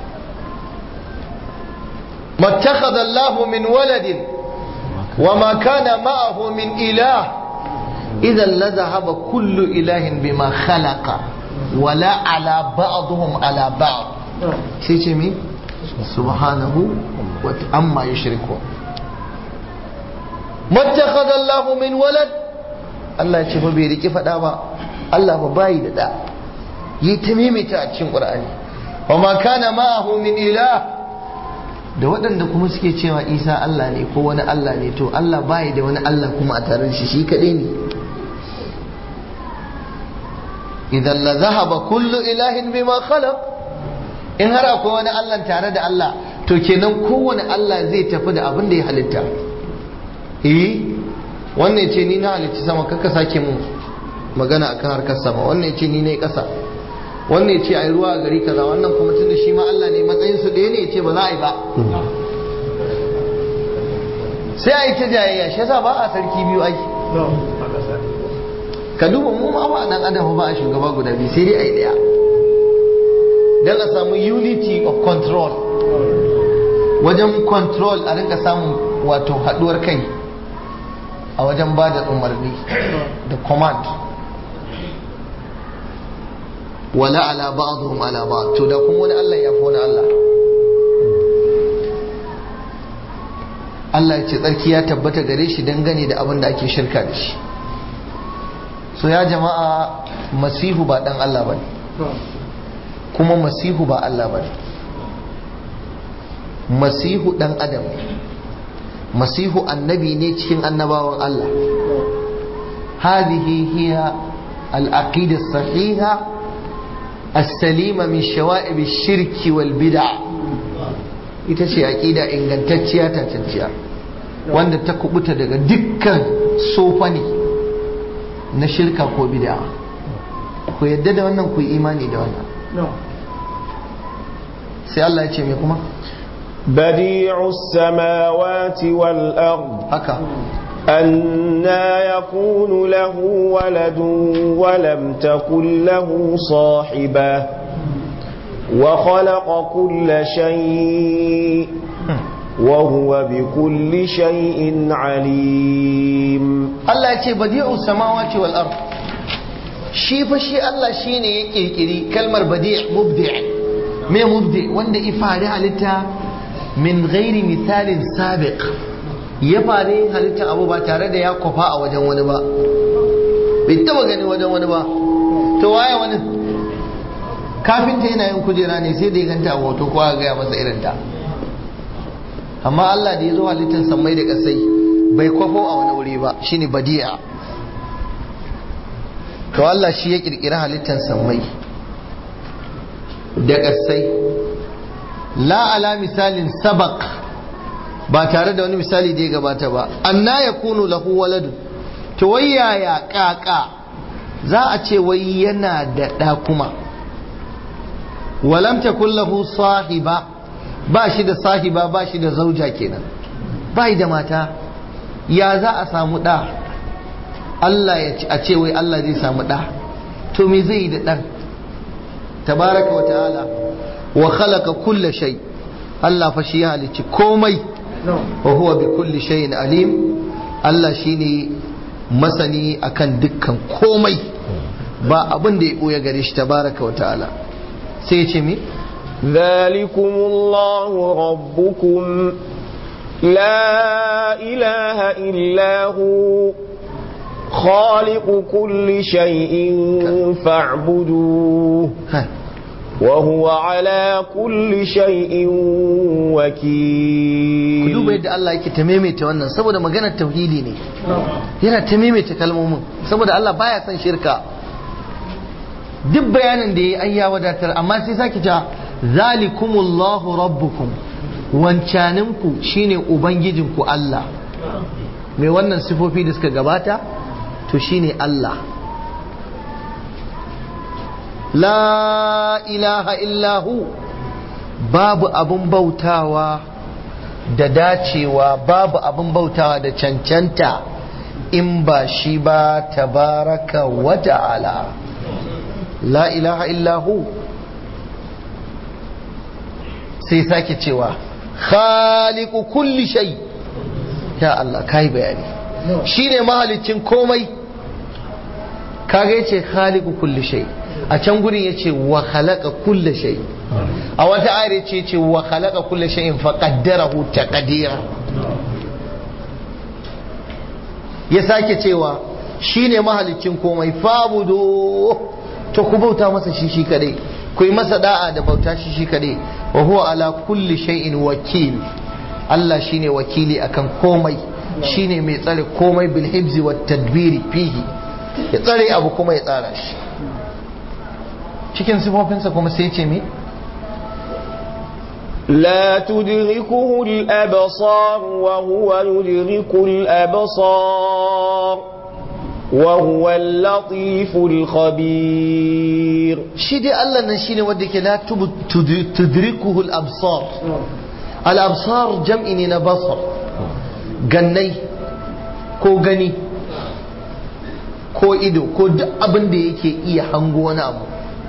mattakhadha Allah min waladin wa ma kana ma'ahu min ilah idan la dhahaba kullu ilahin bima khalaqa wala ala ba'dhum ala ba'd sai ce mi subhanahu wa amma yushrikun mattakhadha Allah min walad Allah ya ce fa bai riki fada ba Allah ba bayi da da yi ta mimita a cikin Qur'ani wa ma kana ma'ahu min ilah da waɗanda kuma suke cewa Isa Allah ne ko wani Allah ne to Allah bayi da wani Allah kuma a tare da shi shi kadai ne idan la zahaba kullu ilahin bima khalaq in har akwai wani Allah tare da Allah to kenan kowane Allah zai tafi da abin da ya halitta eh wannan ce ni na halitta sama kaka sake mu magana akan harkar sama wannan ce ni ne kasa wannan ce ai ruwa a gari kaza wannan kuma tunda shi ma Allah ne matsayin su ɗaya ne ya ce ba za a yi ba sai a yi ta jayayya shi yasa ba a sarki biyu ai ka duba mu ma ba dan adam ba a shugaba guda biyu sai dai a yi ɗaya dan a samu unity of control wajen control a rinka samun wato haɗuwar kai a wajen ba da umarni da command wala ala ba'dhum ala ba'd to da kuma wani Allah ya fi wani Allah Allah ya ce tsarki ya tabbata gare shi dangane da abin da ake shirka da shi so ya jama'a masihu ba dan Allah bane kuma masihu ba Allah bane masihu dan adam masihu annabi ne cikin annabawan Allah هذه هي العقيدة الصحيحة السليمة من شوائب الشرك والبدع ita ce aqida ingantacciya tantacciya wanda ta kubuta daga dukkan sofani na shirka ko bid'a ku yadda da wannan ku yi imani da wannan sai Allah ya ce me kuma بديع السماوات والأرض haka أنا يكون له ولد ولم تكن له صاحبة وخلق كل شيء وهو بكل شيء عليم Allah ya ce badi'u samawati wal ard shi fa shi Allah shine ya kirkiri kalmar badi' mubdi' me mubdi' wanda ifari halitta min ghairi misalin sabiq ya fare halitta abu ba tare da ya kwafa a wajen wani ba bai taba gani wajen wani ba to waye wani kafinta yana yin kujera ne sai da ya ganta a hoto ko aka gaya masa irin ta amma Allah da ya zo halittar sammai da kasai bai kwafo a wani wuri ba shine badi'a to Allah shi ya kirkiri halittar sammai da kasai la ala misalin sabaq ba tare da wani misali da ya gabata ba anna yakunu lahu waladu to wai yaya kaka za a ce wai yana da ɗa kuma walam takun lahu sahiba ba shi da sahiba ba shi da zauja kenan ba da mata ya za a samu ɗa Allah ya ce a ce wai Allah zai samu ɗa to me zai yi da ɗan tabaraka wa ta'ala wa khalaqa kulla shay Allah fa shi ya halicci komai wa huwa bi kulli shay'in alim Allah shine masani akan dukkan komai ba abin da ya ɓoye gare shi tabaraka wa ta'ala sai ya ce me ذلكم الله ربكم لا إله إلا هو خالق كل شيء فاعبدوه ha وهو على كل شيء ku duba وكيل yadda Allah yake ta maimaita wannan saboda maganar tauhidi ne yana ta maimaita kalmomin saboda Allah baya son shirka duk bayanin da yayi an ya wadatar amma sai sake ta zalikumullahu rabbukum wancaninku shine ubangijinku Allah mai wannan sifofi da suka gabata to shine Allah la ilaha illahu babu abun bautawa da dacewa babu abin bautawa da cancanta in ba shi ba tabaraka wa ta'ala la ilaha illahu sai sake cewa khaliqu kulli shay ya Allah kai bayani shine mahalicin komai kaga yace khaliqu kulli shay a can gurin yace wa khalaqa kulli shay a wata ayar yace yace wa khalaqa kulli shay'in fa qaddarahu taqdira ya sake cewa shine mahalicin komai fabudu to ku bauta masa shi shi kadai ku yi masa da'a da bauta shi shi kadai wa huwa ala kulli shay'in wakil Allah shine wakili akan komai shine mai tsare komai bil hibzi wat tadbiri fihi ya tsare abu kuma ya tsara shi cikin sifofinsa kuma sai ce me لا تدركه الأبصار وهو يدرك الأبصار وهو اللطيف الخبير shi dai Allah nan shine wanda ke la tubu- tudu- tudrikuhu al-absar al-absar jam'i ne na basar gannai ko gani ko ido ko duk abin da yake iya hango wani abu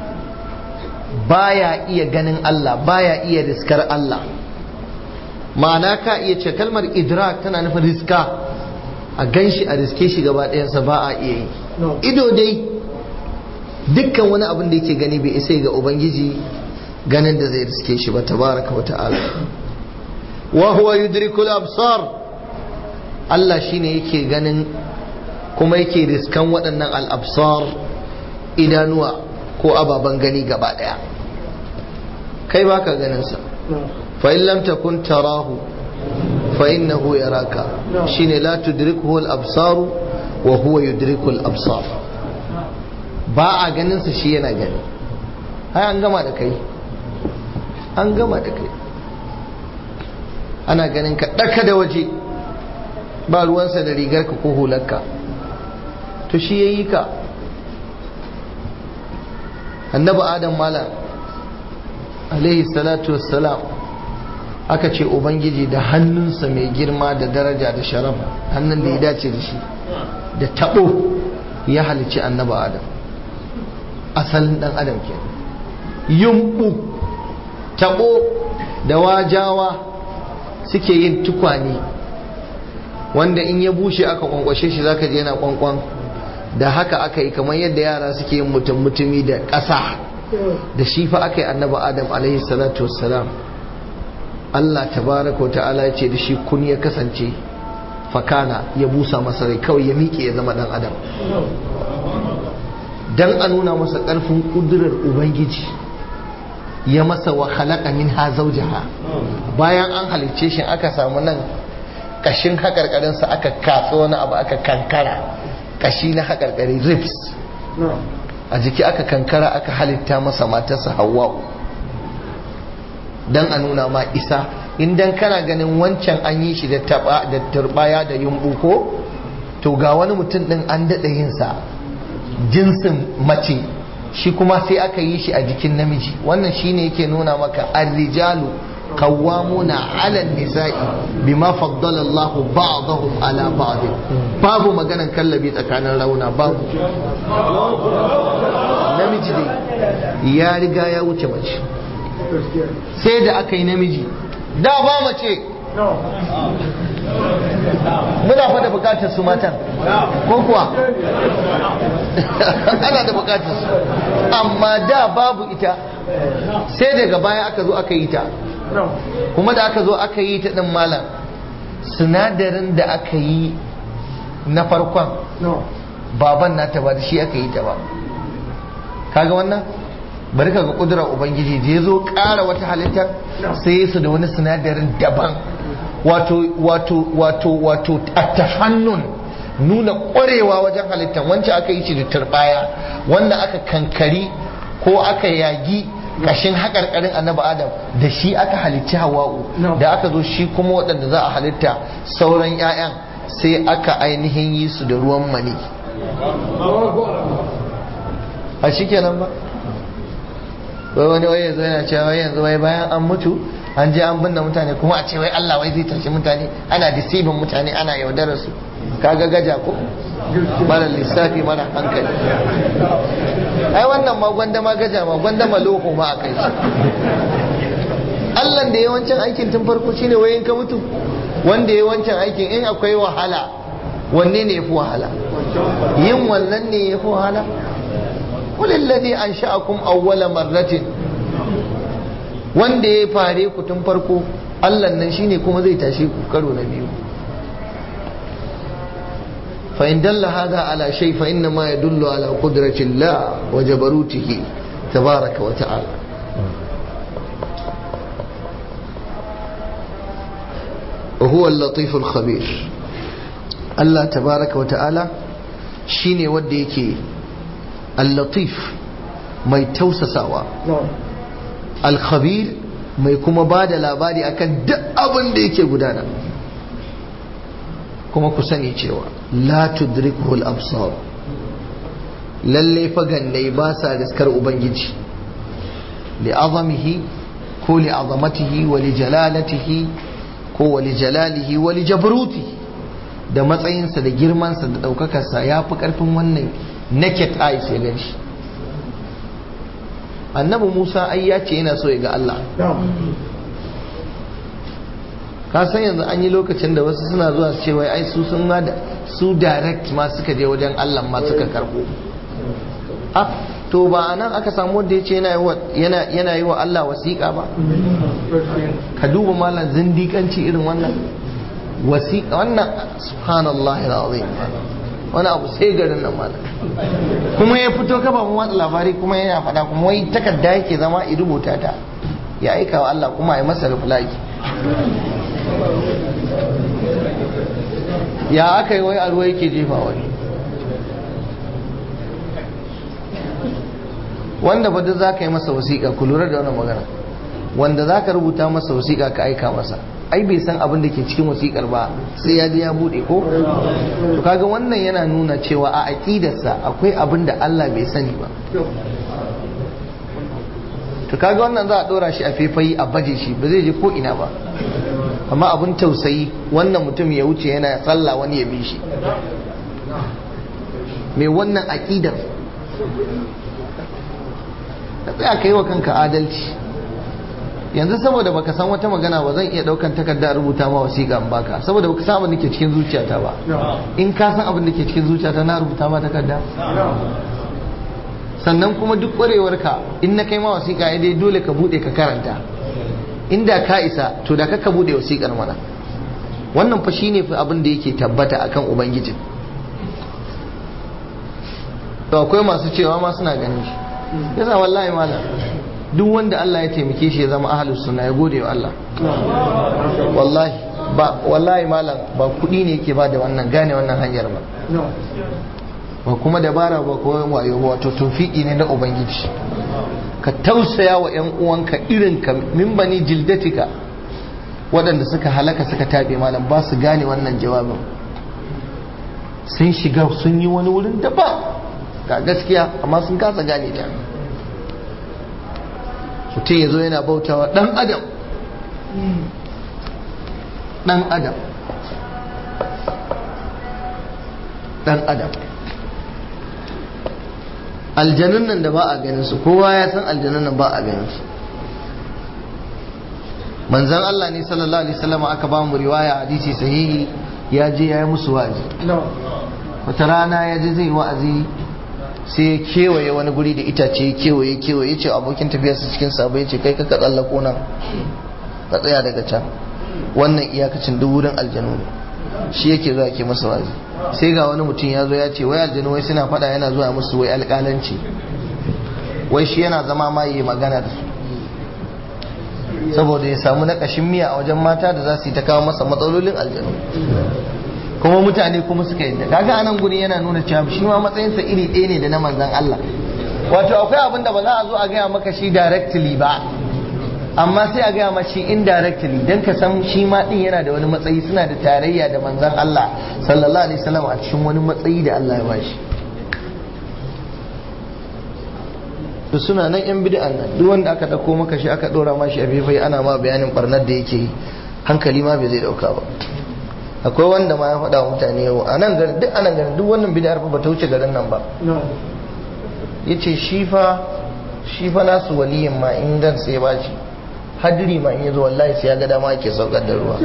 baya iya ganin Allah baya iya riskar Allah ma'ana ka iya ce kalmar idrak tana nufin riska a ganshi a riske shi gaba ɗayansa ba a iya yi ido dai dukkan wani abin da yake gani bai isa ga ubangiji ganin da zai riske shi ba tabaraka wa ta'ala wa huwa yudrikul absar Allah shine yake ganin kuma yake riskan waɗannan al-absar idanuwa ko ababen gani gaba ɗaya kai baka ganin sa fa in lam takun tarahu fa innahu yaraka shine la tudrikuhu al-absar wa huwa yudrikul absar ba a ganin sa shi yana gani ai an gama da kai an gama da kai ana ganin ka ɗaka da waje ba ruwansa da rigarka ko hularka to shi ya yi ka annabi adam malam alaihi salatu wassalam aka ce ubangiji da hannunsa mai girma da daraja da sharaf hannun da ya dace da shi da tabo ya halici annabi adam asalin dan adam ke yumbu tabo da wajawa suke yin tukwane wanda in ya bushe aka kwankwashe shi zaka je yana kwankwan da haka aka yi kamar yadda yara suke yin mutum mutumi da ƙasa da shi fa aka yi annabi adam alaihi salatu wassalam Allah tabaraka wa ta'ala ya ce da shi kun ya kasance fakana ya busa masa rai kawai ya miƙe ya zama dan adam dan a nuna masa ƙarfin ƙudurar ubangiji ya masa wa khalaqa minha zawjaha bayan an halicce shi aka samu nan kashin haƙarƙarinsa aka katso wani abu aka kankara kashi na haƙarƙari ribs a jiki aka kankara aka halitta masa matarsa hawa'u dan a nuna ma isa idan kana ganin wancan an yi shi da taba da turbaya da yumbu ko to ga wani mutum din an daɗa yin sa jinsin mace shi kuma sai aka yi shi a jikin namiji wannan shine yake nuna maka ar-rijalu qawwamuna 'ala an-nisa'i bima faddala Allahu ba'dahum 'ala ba'd babu maganan kallabi tsakanin rauna babu namiji dai ya riga ya wuce mace sai da aka yi namiji da ba mace muna fada bukatar su matan ko kuwa ana da bukatar su amma da babu ita sai daga baya aka zo aka yi ta kuma da aka zo aka yi ta din malam sinadarin da aka yi na farkon baban nata ba da shi aka yi ta ba kaga wannan bari ka ga kudurar ubangiji da ya zo ƙara wata halitta sai su da wani sinadarin daban wato wato wato wato attafannun nuna ƙwarewa wajen halittar wancan aka yi shi da turbaya wanda aka kankari ko aka yagi kashin haƙarƙarin annabi adam da shi aka halicci hawa'u da aka zo shi kuma waɗanda za a halitta sauran 'ya'yan sai aka ainihin yi su da ruwan mani a shi kenan ba wai wani wai yanzu yana cewa wai yanzu wai bayan an mutu an je an binne mutane kuma a ce wai Allah wai zai tashi mutane ana deceiving mutane ana yaudarar su kaga gaja ko mara lissafi mara hankali ai wannan ma gwanda ma gaja ma gwanda ma loko ma a kai shi Allah da yawancin aikin tun farko shine wayin ka mutu wanda yawancin aikin in akwai wahala wanne ne yafi wahala yin wannan ne yafi wahala قل الذي أنشأكم أول مرة wanda ya fare ku tun farko Allah nan shine kuma zai tashe ku karo na biyu fa in dalla hada ala shay fa inna ma yadullu ala qudrati Allah wa jabarutihi tabaraka wa ta'ala وهو اللطيف الخبير الله تبارك وتعالى shine wanda yake al-latif mai tausasawa al-khabir mai kuma ba da labari akan duk abin da yake gudana kuma ku sani cewa la tudrikuhu al-absar lalle fa gannai ba sa riskar ubangiji li azamihi ko li azamatihi wa li jalalatihi ko wa li jalalihi wa li jabrutihi da matsayinsa da girmansa da ɗaukakarsa ya fi ƙarfin wannan naked eyes ya gan shi annabi musa ai ya ce yana so ya ga allah ka san yanzu an yi lokacin da wasu suna zuwa su ce wai ai su sun ma su direct ma suka je wajen allah ma suka karɓo ah to ba a nan aka samu wanda ya ce yana yi wa allah wasiƙa ba ka duba malam zindiƙanci irin wannan wasiƙa wannan subhanallah alazim wani abu sai garin nan malam kuma ya fito kafa mu watsa labari kuma yana faɗa kuma wai takarda yake zama i rubuta ta ya aika wa Allah kuma ya masa reply ya aka yi wai a ruwa yake jefa wani wanda ba duk za ka yi masa wasiƙa ku lura da wannan magana wanda za ka rubuta masa wasiƙa ka aika masa ai bai san abin da ke cikin wasiƙar ba sai ya je ya buɗe ko to kaga wannan yana nuna cewa a aƙidarsa akwai abin da Allah bai sani ba to kaga wannan za a ɗora shi a faifayi a baje shi ba zai je ko ina ba amma abin tausayi wannan mutum ya wuce yana tsalla wani ya bi shi mai wannan aƙidar ka tsaya ka yi wa kanka adalci yanzu saboda baka san wata magana ba zan iya daukan takarda rubuta ma wasiƙa in baka saboda baka san abin da ke cikin zuciyata ba in ka san abin da ke cikin zuciyata na rubuta ma takarda sannan kuma duk ƙwarewarka in na kai ma wasiƙa ya dai dole ka buɗe ka karanta inda ka isa to da ka buɗe wasiƙar mana wannan fa shine fa abin da yake tabbata akan ubangijin to akwai masu cewa ma suna ganin shi yasa wallahi malam duk wanda Allah ya taimake shi ya zama ahlus sunna ya gode wa Allah wallahi ba wallahi malam ba kudi ne yake ba da wannan gane wannan hanyar ba ba kuma dabara ba ko wayo ba wato tawfiki ne na ubangiji ka tausaya wa yan uwanka irin ka min bani jildatika waɗanda suka halaka suka tabe malam ba su gane wannan jawabin sun shiga sun yi wani wurin daban ga gaskiya amma sun kasa gane ta mutum ya zo yana bautawa ɗan adam ɗan adam ɗan adam aljanun nan da ba a ganin su kowa ya san aljanun nan ba a ganin su manzan Allah ne sallallahu alaihi wasallam aka ba mu riwaya hadisi sahihi ya je ya yi musu wa'azi wata rana ya je zai wa'azi sai ya kewaye wani guri da itace ya kewaye kewaye ce abokin tafiyarsa cikin sabo ya ce kai ka tsallako nan ka tsaya daga can wannan iyakacin duk wurin aljanu ne shi yake zuwa ke masa wazi sai ga wani mutum ya zo ya ce wai aljanu wai suna fada yana zuwa musu wai alƙalanci wai shi yana zama ma yi magana da su saboda ya samu naƙashin miya a wajen mata da za su yi ta kawo masa matsalolin aljanu kuma mutane kuma suka yadda kaga anan guri yana nuna cewa shi ma matsayinsa iri ɗaya ne da na manzan Allah wato akwai abin da ba za a zo a gaya maka shi directly ba amma sai a gaya maka shi indirectly dan ka san shi ma din yana da wani matsayi suna da tarayya da manzan Allah sallallahu alaihi wasallam a cikin wani matsayi da Allah ya bashi to suna nan yan bid'an nan duk wanda aka dauko maka shi aka dora ma shi a fifai ana ma bayanin barnar da yake yi hankali ma bai zai dauka ba akwai wanda ma ya faɗa wa mutane yau a nan garin duk anan garin duk wannan bid'ar ba ta wuce garin nan ba yace shi fa shi fa nasu waliyin ma in gan sai ba shi hadiri ma in yazo wallahi sai ya ga dama yake saukar da ruwa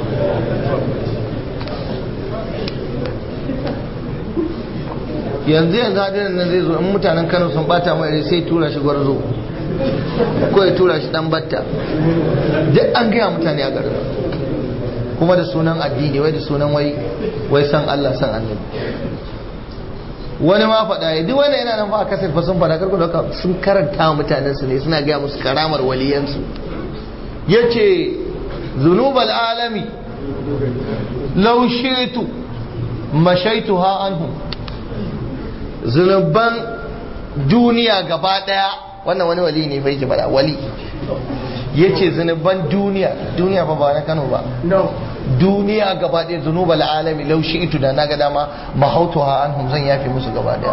yanzu yanzu hadirin nan zai zo in mutanen Kano sun bata mai sai tura shi gwarzo ko ya tura shi dan batta duk an gaya mutane a garin kuma da sunan addini wai da sunan wai wai san Allah san annabi wani ma faɗa ya duk wanda yana nan fa a kasar fa sun faɗa karku da sun karanta wa mutanen su ne suna gaya musu karamar waliyansu yace zunubal alami law shi'tu mashaituha anhum zunuban duniya gaba daya wannan wani wali ne bai ji bada wali yace zunuban duniya duniya fa ba na Kano ba duniya gaba ɗaya zunubal alami lau shi itu da na ga dama mahautu ha an zan yafe musu gaba ɗaya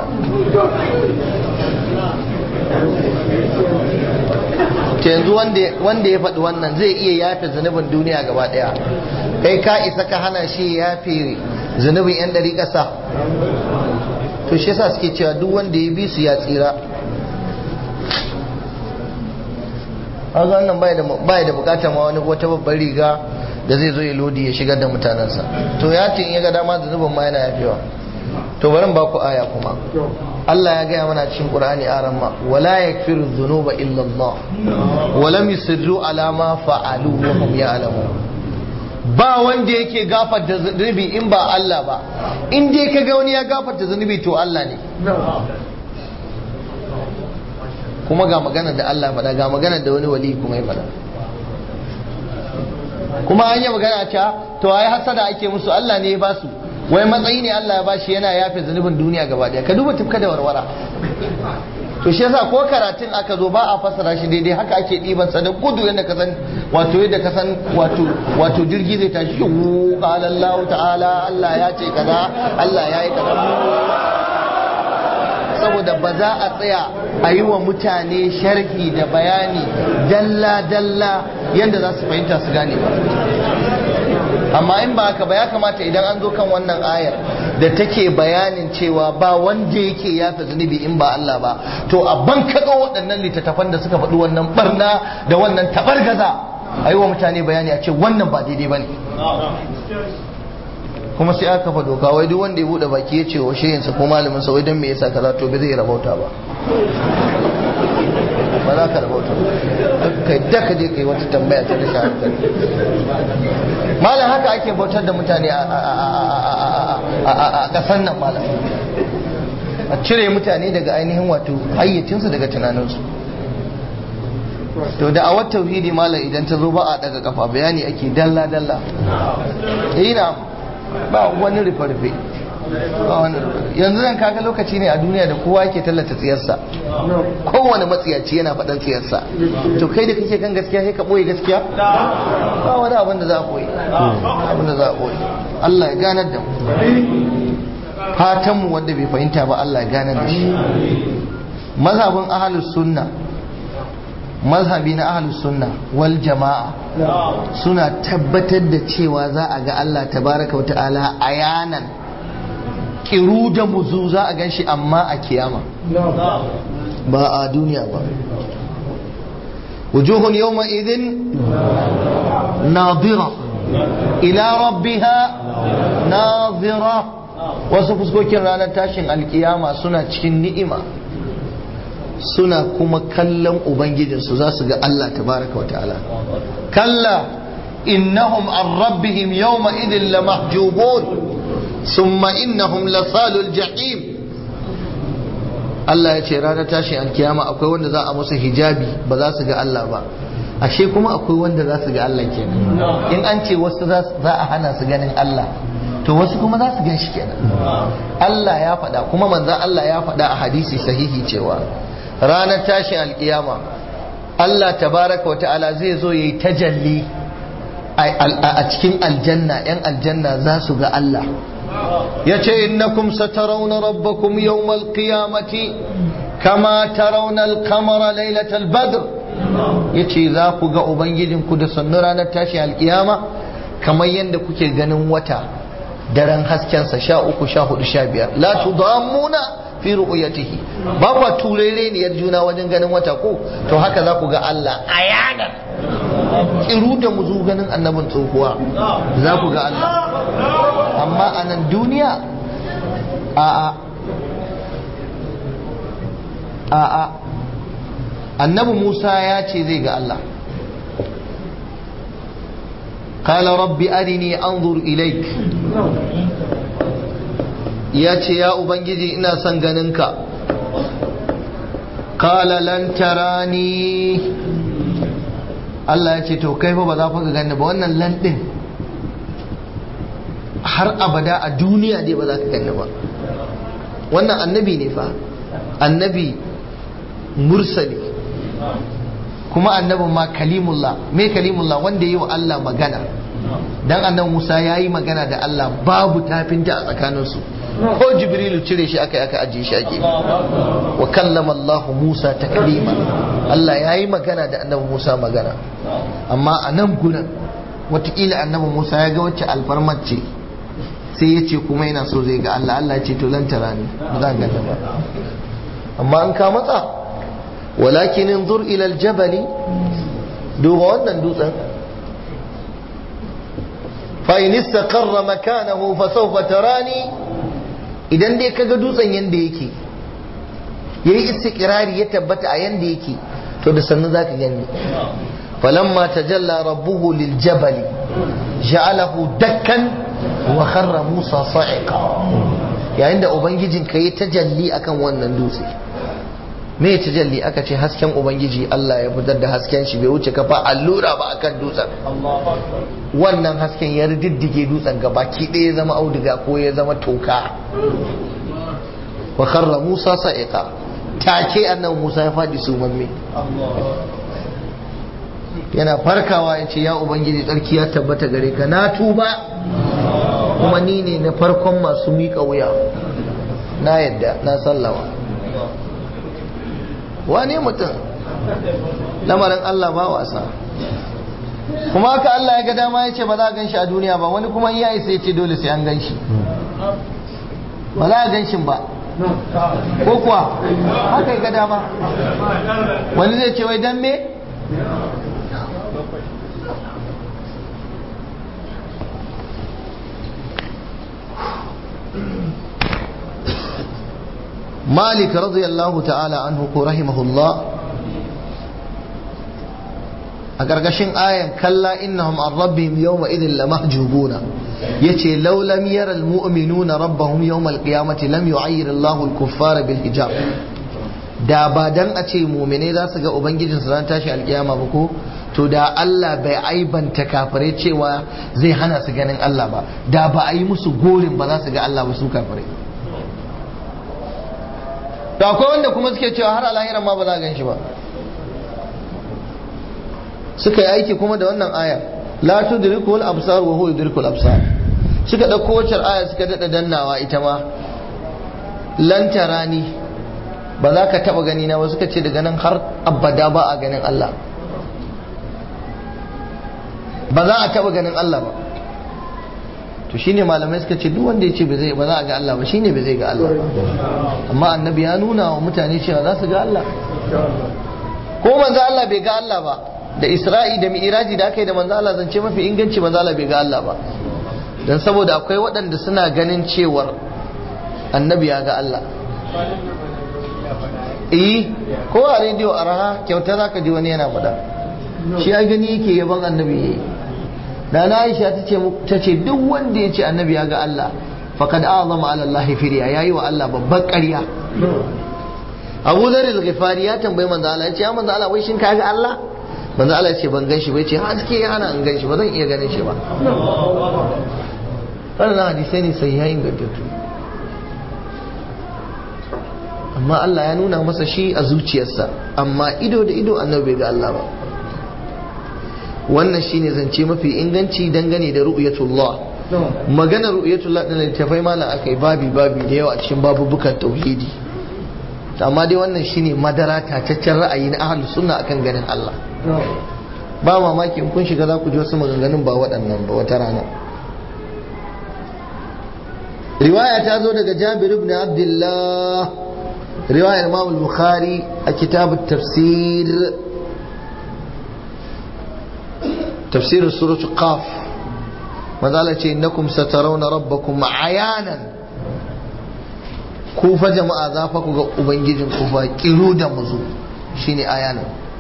ta yanzu wanda ya faɗi wannan zai iya yafe zunubin duniya gaba ɗaya kai ka isa ka hana shi yafe zunubin yan ɗari ƙasa to shi yasa suke cewa duk wanda ya bi su ya tsira haka wannan bai da bukatar ma wani wata babbar riga da zai zo ya lodi ya shigar da mutanensa to ya ce in ya ga dama da zubin ma yana yafewa to bari ba ku aya kuma Allah ya gaya mana cikin Qur'ani a ramma wala yakfiru dhunuba illa Allah wa lam yusirru ala ma fa'alu wa hum ya'lamun ba wanda yake gafarta zunubi in ba Allah ba in dai kaga wani ya gafarta zunubi to Allah ne kuma ga magana da Allah faɗa ga magana da wani wali kuma ya faɗa kuma an yi magana cewa to ai hasada ake musu Allah ne ya ba su wai matsayi ne Allah ya ba shi yana yafe zunubin duniya gaba daya ka duba tufka da warwara to shi yasa ko karatun aka zo ba a fassara shi daidai haka ake ɗiban sa da gudu yadda ka san wato yadda ka san wato wato jirgi zai tashi wu qala Allah ta'ala Allah ya ce kaza Allah ya yi kaza saboda ba za a tsaya a yi wa mutane sharhi da bayani dalla dalla yadda za su fahimta su gane ba amma in ba haka ba ya kamata idan an zo kan wannan ayar da take bayanin cewa ba wanda yake yafa zunubi in ba Allah ba to a ban kaɗo waɗannan littattafan da suka faɗi wannan barna da wannan tabargaza a yi wa mutane bayani a ce wannan ba daidai ba ne kuma sai aka kafa doka wai duk wanda ya buɗe baki ya ce wa shehinsa ko malamin sa wai don me yasa kaza to bai zai rabauta ba ba za ka rabauta kai da ka je kai wata tambaya ta da hankali malam haka ake bautar da mutane a ƙasar nan malam a cire mutane daga ainihin wato hayyacinsu daga tunaninsu to da awar tauhidi malam idan ta zo ba a daga kafa bayani ake dalla dalla ina ba wani rufe-rufe ba wani yanzu zan kaga lokaci ne a duniya da kowa yake tallata tsiyarsa kowane matsiyaci yana faɗan tsiyarsa to kai da kake kan gaskiya sai ka ɓoye gaskiya ba wani abin da za a ɓoye abin da za a ɓoye Allah ya ganar da mu fatan mu wanda bai fahimta ba Allah ya ganar da shi mazhabin ahlus sunna mazhabi na ahlus sunna wal jama'a suna tabbatar da cewa za a ga Allah tabaraka wa ta'ala ayanan kiru da muzu za a gan shi amma a kiyama ba a duniya ba wujuhun yawma idin nadira ila rabbiha nadira wasu fuskokin ranar tashin alkiyama suna cikin ni'ima suna kuma kallon ubangijinsu za su ga Allah tabaraka wa ta'ala kalla innahum an rabbihim yawma idin lamahjubun ثم إنهم لصال الجحيم Allah ya ce ranar tashin alkiyama akwai wanda za a musu hijabi ba za su ga Allah ba ashe kuma akwai wanda za su ga Allah kenan in an ce wasu za a hana su ganin Allah to wasu kuma za su gan shi kenan Allah ya faɗa kuma manzan Allah ya faɗa a hadisi sahihi cewa ranar tashin alkiyama Allah tabaraka wa ta'ala zai zo yayi tajalli a cikin aljanna yan aljanna za su ga Allah yace innakum satarawna rabbakum yawmal qiyamati kama tarawna al-qamara laylatal badr yace za ku ga ubangijinku da sannu ranar tashi alkiyama kamar yadda kuke ganin wata daren haskensa sha uku sha hudu sha biyar la tudammuna fi ru'yatihi ba kwa turere ne juna wajen ganin wata ko to haka za ku ga Allah ayanan kiru da muzu ganin annabin tsohuwa za ku ga Allah amma a nan duniya a'a a'a annabi Musa ya ce zai ga Allah قال رب أرني أنظر إليك ya ce ya ubangiji ina son ganinka kala lan tarani Allah ya ce to kai fa ba za ka gani ba wannan lan din har abada a duniya dai ba za ka gani ba wannan annabi ne fa annabi mursali kuma annabin ma kalimullah me kalimullah wanda yi wa Allah magana dan annabi Musa ya yi magana da Allah babu tafinta a tsakaninsu ko jibrilu cire shi aka aka ajiye shi ake wa kallama Allah Musa taklima Allah ya yi magana da annabi Musa magana amma a nan gurin watakila annabi Musa ya ga wacce alfarmar ce sai ya ce kuma yana so zai ga Allah Allah ce to lantara ne ba za ga ba amma an ka matsa walakin inzur ila aljabali duba wannan dutsen fa in istaqarra makanahu fa sawfa tarani idan dai kaga dutsen yanda yake yayi istiqrari ya tabbata a yanda yake to da sannu zaka gani falamma tajalla rabbuhu liljabali ja'alahu dakkan wa kharra musa sa'iqa yayin da ubangijin ka yi tajalli akan wannan dutse me ya tajalli aka ce hasken ubangiji Allah ya fitar da hasken shi bai wuce kafa allura ba akan dutsen wannan hasken ya diddige dutsen gaba ki ɗaya ya zama auduga ko ya zama toka wa kharra musa sa'iqa take annabi Musa ya faɗi sumamme yana farkawa ya ce ya ubangiji tsarki ya tabbata gare ka na tuba kuma ni ne na farkon masu miƙa wuya na yadda na sallama wane mutum lamarin Allah ba wasa kuma haka Allah ya ga dama ya ce ba za a gan shi a duniya ba wani kuma ya isa ya ce dole sai an gan shi ba za a gan shi ba ko kuwa haka ya ga dama wani zai ce wai dan me مالك رضي الله تعالى عنه رحمه الله أقرقشن آية كلا إنهم عن ربهم يومئذ لمحجوبون يتي لو لم ير المؤمنون ربهم يوم القيامة لم يعير الله الكفار بالحجاب da ba dan a ce mumine za su ga ubangijin su ran tashi alkiyama ba ko to da Allah bai aibanta kafirai cewa zai hana su ganin Allah ba da ba a yi musu gorin ba za su ga Allah ba su kafirai da akwai wanda kuma suke cewa har alahiran ma ba za a gan shi ba suka yi aiki kuma da wannan aya la tudrikul absar wa huwa yudrikul absar suka dauko wacce aya suka dada dannawa ita ma lan tarani ba za ka taba gani na ba suka ce daga nan har abada ba a ganin Allah ba za a taba ganin Allah ba to shine malamai suka ce duk wanda ya ce ba za a ga Allah ba shine ba zai ga Allah amma annabi ya nuna wa mutane cewa za su ga Allah ko manzo Allah bai ga Allah ba da Isra'i da Mi'raji da aka yi da manzo Allah zance mafi inganci manzo Allah bai ga Allah ba dan saboda akwai waɗanda suna ganin cewar annabi ya ga Allah eh ko a rediyo a raha kyauta zaka ji wani yana faɗa shi ya gani yake yaban annabi yayi da na Aisha ta ce duk wanda ya ce annabi ya ga Allah faqad a'zama ala Allah firiya yayi wa Allah babban ƙarya Abu Dharr al-Ghifari ya tambayi manzo Allah ya ce ya manzo Allah wai shin ka ga Allah manzo Allah ya ce ban gan shi ba ya ce haske ya hana in gan shi ba zan iya ganin shi ba wannan hadisai ne sai ya ingantattu amma Allah ya nuna masa shi a zuciyarsa amma ido da ido annabi bai ga Allah ba wannan shine zance mafi inganci dangane da ru'yatullah magana ru'yatullah din littafai malam akai babi babi da yawa a cikin babubukan tauhidi amma dai wannan shine madara tataccen ra'ayi na ahlus sunna akan ganin Allah ba mamaki in kun shiga za ku ji wasu maganganun ba waɗannan ba wata rana riwaya ta zo daga Jabir ibn Abdullah riwayar Imam al-Bukhari a kitab tafsir تفسير سورة قاف ماذا إنكم سترون ربكم عيانا كوفا جماعة ذافك أبنجيجن كوفا كيرودا مزو شيني عيانا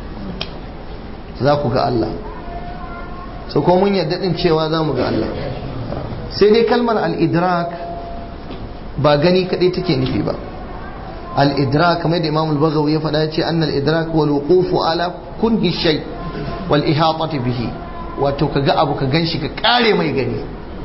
ذاكو الله so ko mun yadda din cewa za mu ga Allah sai dai kalmar al-idrak ba gani kadai take nufi ba al-idrak kamar da Imam al-Baghawi ya faɗa ce annal idrak wal wuqufu ala kunhi shay wal ihatati bihi wato ka ga abu ka gan shi ka kare mai gani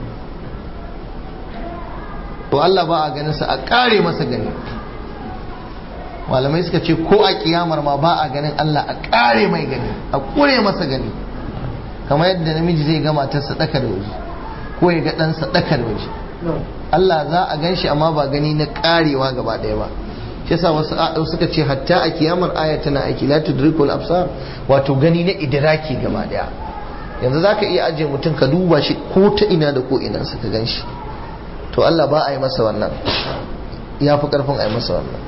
to Allah ba a ganin sa a kare masa gani malamai suka ce ko a kiyamar ma ba a ganin Allah a kare mai gani a kure masa gani kamar yadda namiji zai ga matarsa daka da waje ko ya ga ɗansa daka da waje Allah za a gan shi amma ba gani na karewa gaba ɗaya ba shi yasa wasu suka ce hatta a kiyamar aya tana aiki la tudrikul absar wato gani na idraki gaba ɗaya yanzu za ka iya ajiye mutum ka duba shi ko ta ina da ko ina ka gan shi to Allah ba a yi masa wannan ya fi karfin a yi masa wannan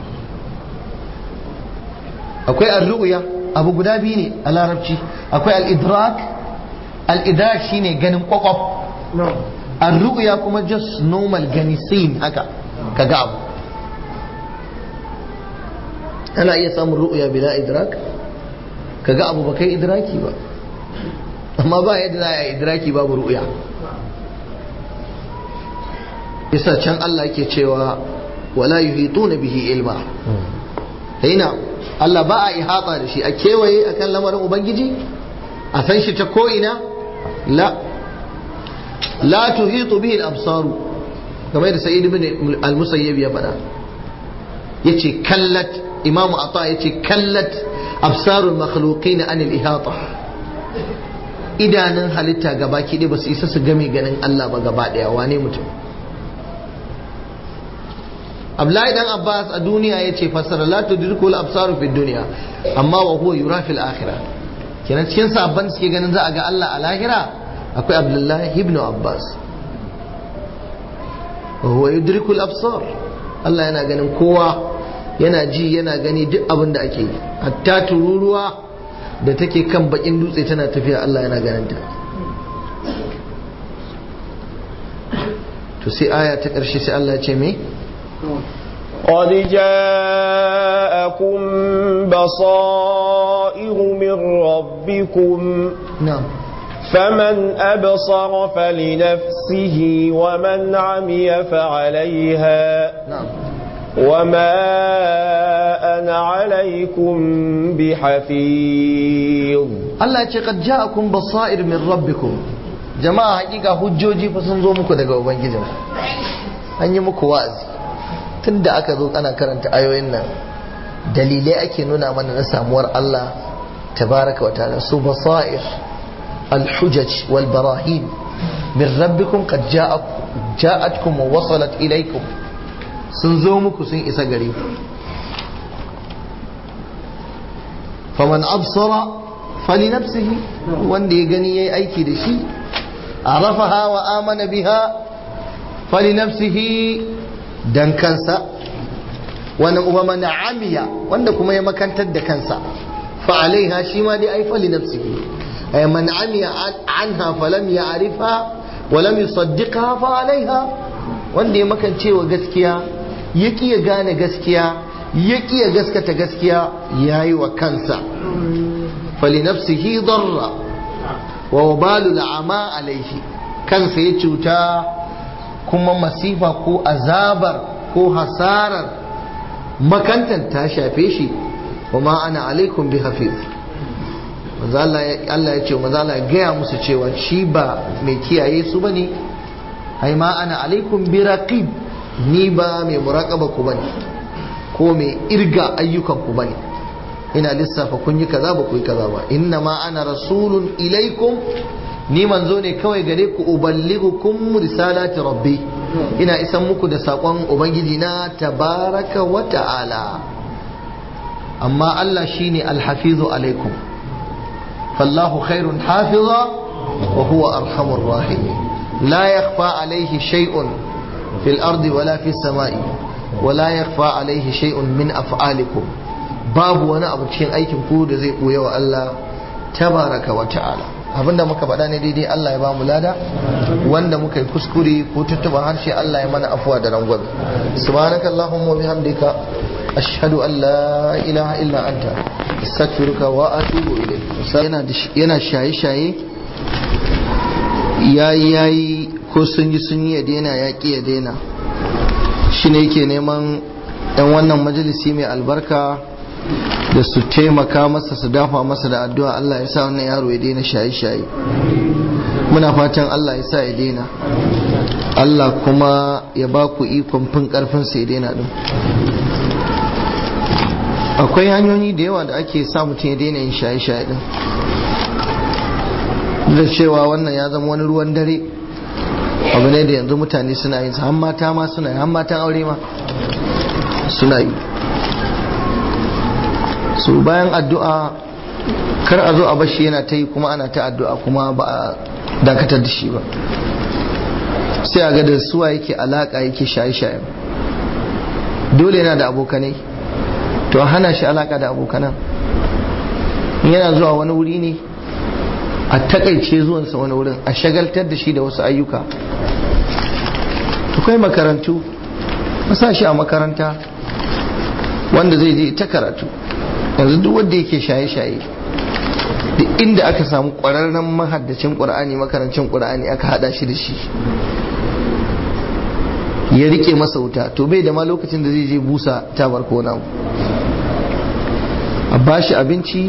akwai al-ru'ya abu guda biyu ne a larabci akwai al-idrak al-idrak shine ganin kwakwaf al-ru'ya kuma just normal gani sin haka ka ga abu ana iya samun ru'ya bila idrak ka ga abu ba kai idraki ba amma ba yadda za a yi idraki babu ru'ya yasa can Allah yake cewa wala yuhituna bihi ilma ina Allah ba a ihata da shi a kewaye akan lamarin ubangiji a san shi ta ko'ina la la tuhitu bihi al-absaru kamar da sa'id ibn al-musayyib ya faɗa yace kallat imamu ata ya ce kallat absarul makhluqin anil ihata idanun halitta gaba ɗaya ba su isa su game ganin Allah ba gaba ɗaya wane mutum Abdullahi dan Abbas a duniya ya ce fassara la tudriku al absaru fi dunya amma wa huwa yura fil akhirah kenan cikin sabban suke ganin za a ga Allah a lahira akwai Abdullahi ibn Abbas wa huwa yudriku al absar Allah yana ganin kowa yana ji yana gani duk abin da ake yi hatta tururuwa da take kan bakin dutse tana tafiya Allah yana ganin ta to sai aya ta ƙarshe sai Allah ya ce me قد جاءكم بصائر من ربكم na'am فمن أبصر فلنفسه ومن عمي فعليها na'am وما أنا عليكم بحفيظ Allah ya ce qad ja'akum basair min rabbikum jama'a hakika hujjoji fa sun zo muku daga ubangijin an yi muku wa'azi tunda aka zo ana karanta ayoyin nan dalilai ake nuna mana na samuwar Allah tabaraka wa ta'ala su basair الحجج والبراهين من ربكم قد جاءكم جاءتكم ووصلت إليكم sun zo muku sun isa gare ku faman absara fali nafsihi wanda ya gani yayi aiki da shi arafaha wa amana biha fali nafsihi dan kansa wannan uba man amiya wanda kuma ya makantar da kansa fa alaiha shi ma dai ai fali nafsihi ay man amiya anha falam ya'rifha wa lam yusaddiqha fa alaiha wanda ya makance wa gaskiya ya ya gane gaskiya ya ya gaskata gaskiya ya yi wa kansa falinafsihi darra wa wabalu la'ama alaihi kansa ya cuta kuma masifa ko azabar ko hasarar makantan ta shafe shi wa ma ana alaikum bi hafiz Allah ya ce maza Allah ya gaya musu cewa shi ba mai kiyaye su bane ai ma ana alaikum bi raqib ni ba mai muraƙaba ku bane ko mai irga ayyukan ku bane ina lissafa kun yi kaza ba ku yi kaza ba inna ma ana rasulun ilaikum ni manzo ne kawai gare ku uballighukum risalati rabbi ina isan muku da sakon ubangiji na tabaraka wa ta'ala amma Allah shine alhafizu alaikum fallahu khairun hafiza wa huwa arhamur rahimin la yakhfa alaihi shay'un في الأرض ولا في السماء ولا يخفى عليه شيء من أفعالكم باب وانا أبو تشين أيكم كود زي قوية والله تبارك وتعالى abinda muka faɗa ne daidai Allah ya ba mu lada wanda muka yi kuskure ko tuttuba harshe Allah ya mana afuwa da rangwame subhanaka allahumma wa bihamdika ashhadu an la ilaha illa anta astaghfiruka wa atubu ilayk yana yana shaye shaye yayi yayi ko sun yi sun yi ya daina ya ƙi ya daina shi ne yake neman yan wannan majalisi mai albarka da su taimaka masa su dafa masa da addu'a Allah ya sa wannan yaro ya daina shaye-shaye muna fatan Allah ya sa ya daina Allah kuma ya ba ku ikon fin karfin ya daina din akwai hanyoyi da yawa da ake sa mutum ya daina yin shaye-shaye din da cewa wannan ya zama wani ruwan dare abu ne da yanzu mutane suna yin han mata ma suna yi han matan aure ma suna yi so bayan addu'a kar a zo a bashi yana ta yi kuma ana ta addu'a kuma ba a dakatar da shi ba sai a ga da suwa yake alaka yake shaye-shaye dole yana da abokanai to a hana shi alaka da abokanan yana zuwa wani wuri ne a takaice zuwansa wani wurin a shagaltar da shi da wasu ayyuka akwai makarantu masa shi a makaranta wanda zai je ta karatu yanzu duk wanda yake shaye-shaye duk inda aka samu ƙwararren mahaddacin ƙur'ani makarancin ƙur'ani aka hada shi da shi ya rike masa wuta to bai da ma lokacin da zai je busa tabar ko namu a bashi abinci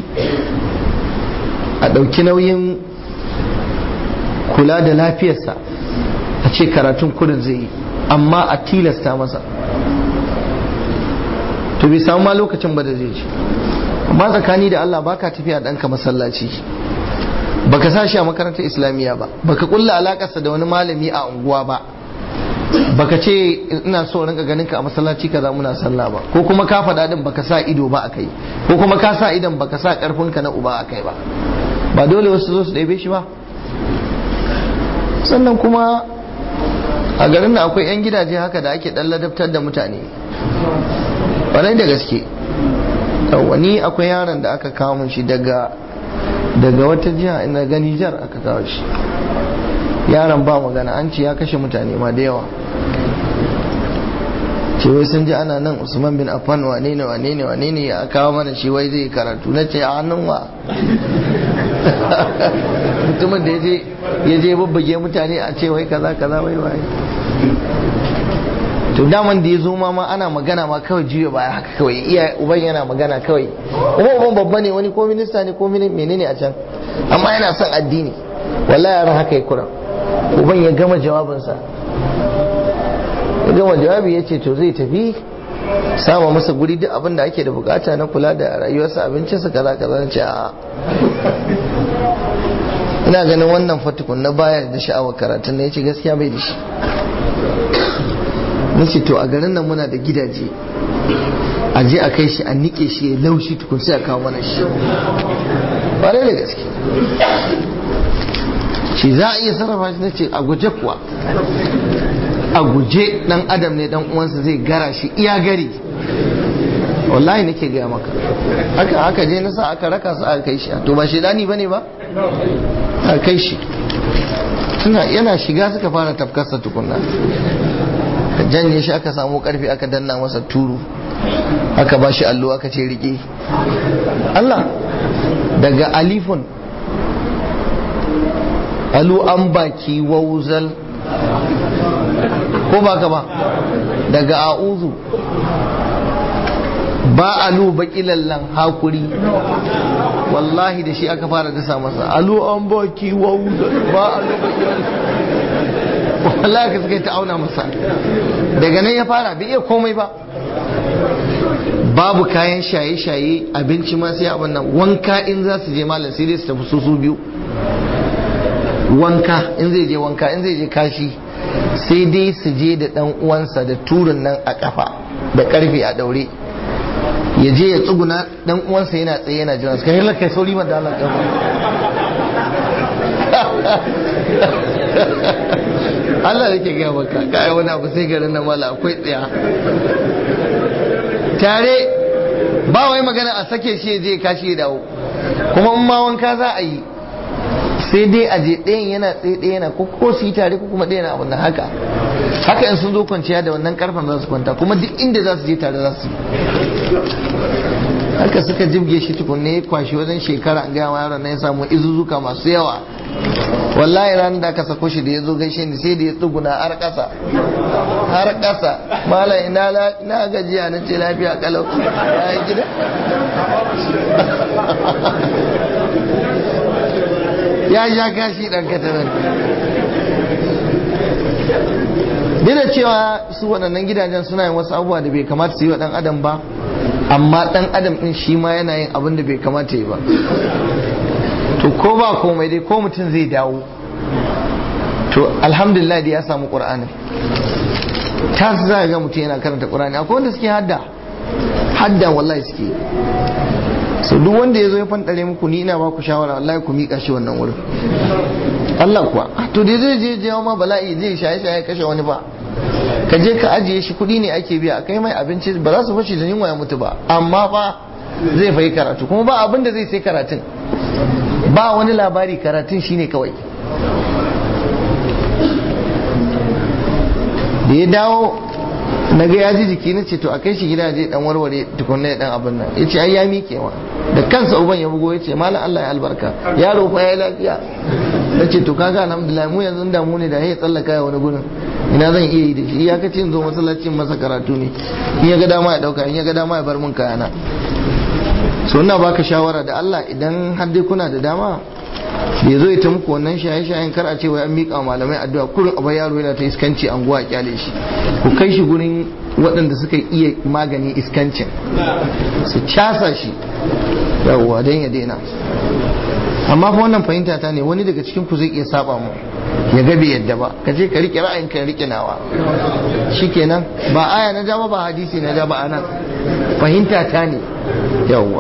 a ɗauki nauyin kula da lafiyarsa a ce karatun kudin zai yi amma a tilasta masa to bai samu ma lokacin ba da zai ci amma tsakani da Allah baka tafiya ɗanka masallaci baka sa shi a makarantar islamiyya ba baka kulla alakarsa da wani malami a unguwa ba baka ce ina so rinka ganin ka a masallaci kaza muna sallah ba ko kuma ka faɗa din baka sa ido ba akai ko kuma ka sa idan baka sa karfin ka na uba akai ba ba dole wasu zo su ɗebe shi ba sannan kuma a garin nan akwai 'yan gidaje haka da ake ɗan ladabtar da mutane ƙwarai da gaske wani akwai yaron da aka kawo mun shi daga daga wata jiha ina gani jar aka kawo shi yaron ba magana an ce ya kashe mutane ma da yawa ce wai sun ji ana nan usman bin affan wane ne wane ne wane ne ya kawo mana shi wai zai karatu na ce a hannun wa mutumin da ya je babbage mutane a ce wai kaza kaza wai wai to daman da ya zo ma ma ana magana ma kawai juya baya haka kawai iya uban yana magana kawai kuma uban babba ne wani ko minista ne ko menene a can amma yana son addini wallahi yaran haka ya kura uban ya gama jawabinsa ya gama jawabi ya ce to zai tafi sama masa guri duk abin da ake da bukata na kula da rayuwarsa abincinsa kaza kaza ce a ina ganin wannan fatukun na baya da sha'awar karatun ya ce gaskiya bai da shi na ce to a garin nan muna da gidaje a je a kai shi a nike shi ya laushi tukun sai a kawo mana shi ƙwarai da gaske shi za a iya sarrafa shi na ce a guje kuwa a guje dan adam ne dan uwansa zai gara shi iya gari wallahi nake gaya maka aka aka je na sa aka raka su aka kai shi to ba shedani bane ba aka kai shi suna yana shiga suka fara tafkarsa tukunna ka janye shi aka samu karfi aka danna masa turu aka ba shi allo aka ce rike Allah daga alifun alu an baki wauzal ko ba ka ba daga a'uzu ba alu baki lallan hakuri wallahi da shi aka fara dasa masa alu an baki wauzal ba alu baki wallahi ka suka yi ta auna masa daga nan ya fara bai iya komai ba babu kayan shaye-shaye abinci ma sai abin nan wanka in za su je malam sai dai su tafi su su biyu wanka in zai je wanka in zai je kashi sai dai su je da dan uwansa da turin nan a kafa da karfe a daure ya je ya tsuguna dan uwansa yana tsaye yana jiran su kai kai sauri ma da Allah kafa Allah yake gaya maka kai wani abu sai garin nan mala akwai tsaya tare ba wai magana a sake shi je kashi ya dawo kuma in ma wanka za a yi sai dai a je ɗayan yana tsaye ɗaya yana ko ko su yi tare ko kuma ɗaya na abin da haka haka in sun zo kwanciya da wannan karfan za su kwanta kuma duk inda za su je tare za su haka suka jibge shi tukunne ya kwashi wajen shekara an gaya yaron na ya samu izuzuka masu yawa wallahi ranar da aka sako shi da ya zo gaishe ni sai da ya tsuguna har ƙasa har ƙasa mala ina na gajiya na ce lafiya kalau ya yi gida ya ja kashi ɗan katarar duk da cewa su waɗannan gidajen suna yin wasu abubuwa da bai kamata su yi wa ɗan adam ba amma ɗan adam ɗin shi ma yana yin abin da bai kamata yi ba to ko ba komai dai ko mutum zai dawo to alhamdulillah da ya samu ƙur'anin ta su za ga mutum yana karanta ƙur'ani akwai wanda suke hadda hadda wallahi suke so duk wanda ya zo ya fantare muku ni ina ba ku shawara wallahi ku miƙa shi wannan wurin Allah kuwa to da zai je jawo ma bala'i zai shaye shaye kashe wani ba ka je ka ajiye shi kuɗi ne ake biya kai mai abinci ba za su bashi da yunwa ya mutu ba amma fa zai fayi karatu kuma ba abin da zai sai karatun ba wani labari karatun shine kawai da ya dawo na ga ya ji jiki na ce to a kai shi gida je dan warware tukunna ya dan abin nan ya ce ai ya miƙe wa da kansa uban ya bugo ya ce malam Allah ya albarka yaro fa ya lafiya na ce to kaga alhamdulillah mu yanzu da mu ne da ya tsallaka ya wani gurin ina zan iya yi da shi ya kace in zo masallacin masa karatu ne in ya ga dama ya dauka in ya ga dama ya bar mun kayana so ina baka shawara da Allah idan har dai kuna da dama ya zo ya ta muku wannan shaye-shayen kar a ce wai an miƙa malamai addu'a kurin abu yaro yana ta iskanci anguwa a kyale shi ku kai shi gurin waɗanda suka iya magani iskancin su casa shi yawwa don ya daina amma fa wannan fahimta ta ne wani daga cikin ku zai iya saba mu ya ga bai yadda ba ka je ka rike ra'ayin ka rike nawa shikenan ba aya na ja ba ba hadisi na ja ba anan fahimta ta ne yawwa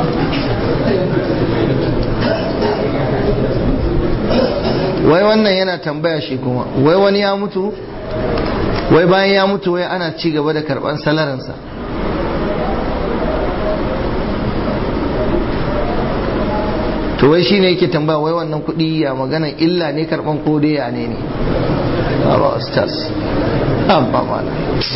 wai wannan yana tambaya shi kuma wai wani ya mutu wai bayan ya mutu wai ana ci gaba da karban salarinsa to wai shine yake tambaya wai wannan kuɗi ya magana illa ne karban ko dai ya ne ne ba ustaz ba mana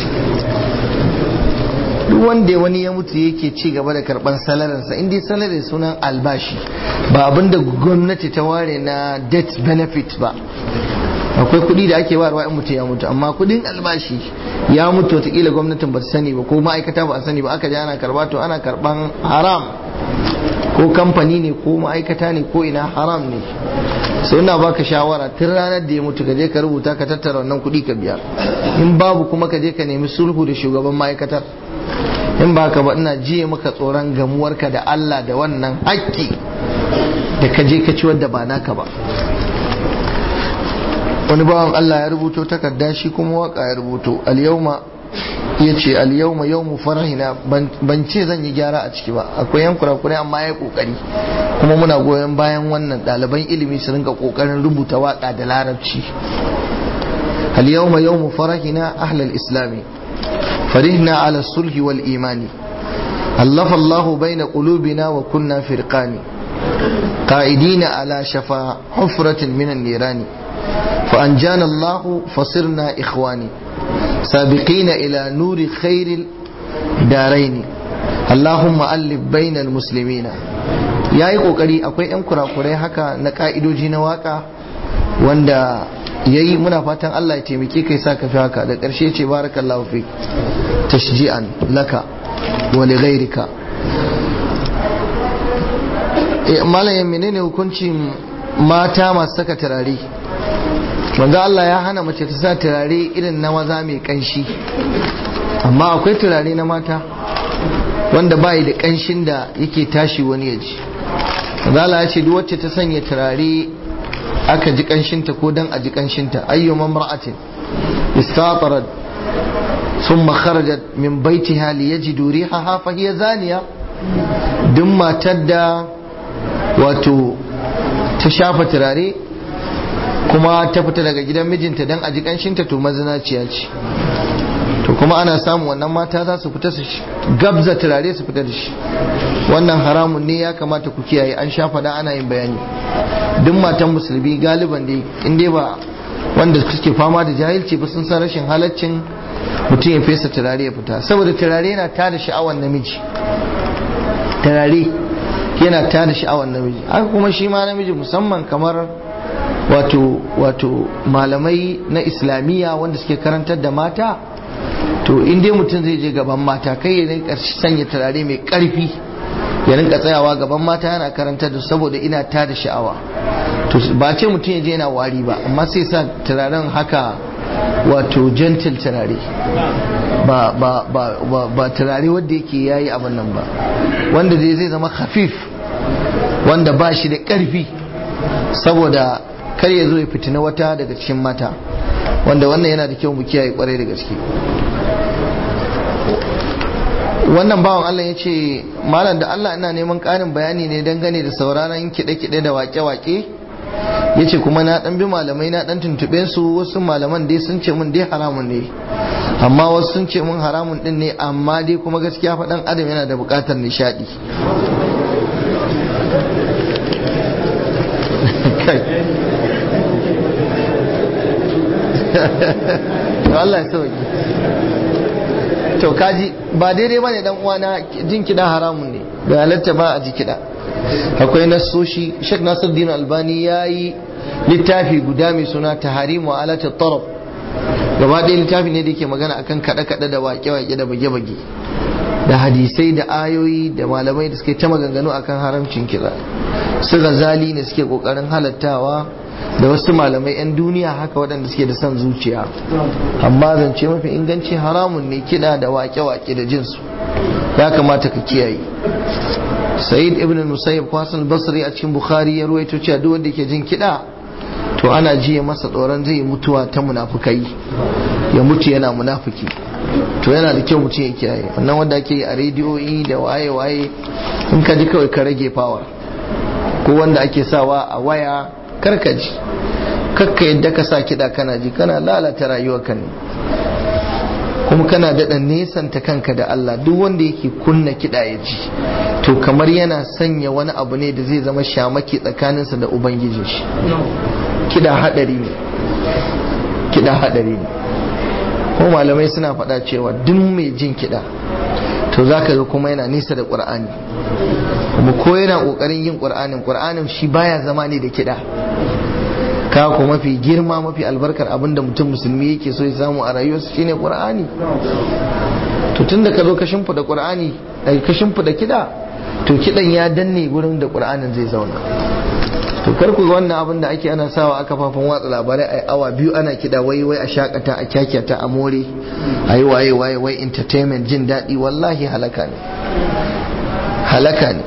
duk wanda wani ya mutu yake ci gaba da karban salarinsa inda salarin sunan albashi ba abinda gwamnati ta ware na death benefit ba akwai kuɗi da ake warwa in mutu ya mutu amma kuɗin albashi ya mutu watakila gwamnatin ba sani ba ko ma'aikata ba sani ba aka ji ana karba to ana karban haram ko kamfani ne ko ma'aikata ne ko ina haram ne sai ina baka shawara tun ranar da ya mutu ka je ka rubuta ka tattara wannan kuɗi ka biya in babu kuma ka je ka nemi sulhu da shugaban ma'aikatar in ba ka ba ina jiye maka tsoron gamuwarka da Allah da wannan haƙƙi da ka je ka ci wadda ba naka ba wani bawan Allah ya rubuto takarda shi kuma waka ya rubuto al-yawma ya ce al-yawma yawmu farahina ban ce zan yi gyara a ciki ba akwai yan kurakurai amma ya kokari kuma muna goyon bayan wannan ɗaliban ilimi su rinka kokarin rubuta waka da larabci al-yawma yawmu farahina ahlal islami فرحنا على الصلح والإيمان ألف الله بين قلوبنا وكنا فرقان قائدين على شفا حفرة من النيران فأنجانا الله فصرنا إخواني سابقين إلى نور خير الدارين اللهم ألف بين المسلمين ya yi kokari akwai 'yan kurakurai haka na ka'idoji na waka wanda ya yi muna fatan Allah ya taimake kai sa ka fi haka da ƙarshe ce barakallahu fi tashji'an laka wa li ghairika eh malamin menene hukuncin mata masu saka turare manzo Allah ya hana mace ta sa turare irin na maza mai kanshi amma akwai turare na mata wanda bai da kanshin da yake tashi wani ya ji manzo Allah ya ce duk wacce ta sanya turare aka ji kanshinta ko dan a ji kanshinta ayyuma mar'atin istatarat ثم خرجت من بيتها ليجد ريحها فهي زانية duk matar da wato ta shafa turare kuma ta fita daga gidan mijinta don a ji kanshinta to mazinaciya ce to kuma ana samun wannan mata za su fita su gabza turare su fita da shi wannan haramun ne ya kamata ku kiyaye an shafa da ana yin bayani duk matan musulmi galiban dai in dai ba wanda suke fama da jahilci ba sun san rashin halaccin mutum ya fesa turare ya fita saboda turare yana tada sha'awar namiji turare yana tada sha'awar namiji haka kuma shi ma namiji musamman kamar wato wato malamai na islamiyya wanda suke karantar da mata to in dai mutum zai je gaban mata kai ya rinka sanya turare mai karfi ya rinka tsayawa gaban mata yana karantar da saboda ina tada sha'awa to ba ce mutum ya je yana wari ba amma sai sa turaren haka wato gentle turare ba ba ba ba, ba turare wanda yake yayi abin nan ba wanda dai zai zama khafif wanda ba shi da karfi saboda kar ya zo ya fitina wata daga cikin mata wanda wannan yana da kyau mu kiyaye kwarai da gaske wannan bawan Allah ya ce malam da Allah ina neman ƙarin bayani ne dangane da sauraron kiɗe-kiɗe da wake-wake ya ce kuma na ɗan bi malamai na ɗan tuntuɓe su wasu malaman dai sun ce mun dai haramun ne amma wasu sun ce mun haramun ɗin ne amma dai kuma gaskiya faɗan adam yana da buƙatar nishaɗi Allah ya sauki to kaji ba daidai bane dan uwana jin kiɗa haramun ne bai halatta ba a ji kiɗa akwai nasoshi Sheikh Nasiruddin Albani yayi littafi guda mai suna Taharimu alata tarab gaba ɗaya littafi ne da yake magana akan kaɗe-kaɗe da waƙe-waƙe da bage-bage da hadisai da ayoyi da malamai da suke ta maganganu akan haramcin kiɗa su gazali ne suke ƙoƙarin halattawa da wasu malamai 'yan duniya haka waɗanda suke da son zuciya amma zance mafi inganci haramun ne kiɗa da wake-wake da jinsu ya kamata ka kiyaye sa'id ibn musayyib kwasan basri a cikin bukhari ya ruwaito cewa duk wanda ke jin kiɗa to ana jiya masa tsoron zai mutuwa ta munafukai ya mutu yana munafuki to yana da kyau mutum ya kiyaye wannan wanda ake yi a rediyoyi da waye-waye in ka ji kawai ka rage fawa ko wanda ake sawa a waya karka ji kakka yadda ka sa kiɗa kana ji kana lalata rayuwarka ne kuma kana daɗa nesanta kanka da Allah duk wanda yake kunna kiɗa ya ji to kamar yana sanya wani abu ne da zai zama shamaki tsakaninsa da ubangijin shi kiɗa haɗari ne kiɗa haɗari ne kuma malamai suna faɗa cewa duk mai jin kiɗa to za ka ga kuma yana nisa da ƙur'ani kuma ko yana ƙoƙarin yin ƙur'anin ƙur'anin shi baya zama ne da kiɗa ka ko mafi girma mafi albarkar abin da mutum musulmi yake so ya samu a rayuwarsa shine ƙur'ani to tun da ka zo ka shimfiɗa ƙur'ani ka shimfiɗa kiɗa to kiɗan ya danne gurin da ƙur'anin zai zauna to kar ku ga wannan abin da ake ana sawa a kafafen watsa labarai a awa biyu ana kida wai wai a shakata a kyakyata a more a yi waye waye wai entertainment jin daɗi wallahi halaka ne halaka ne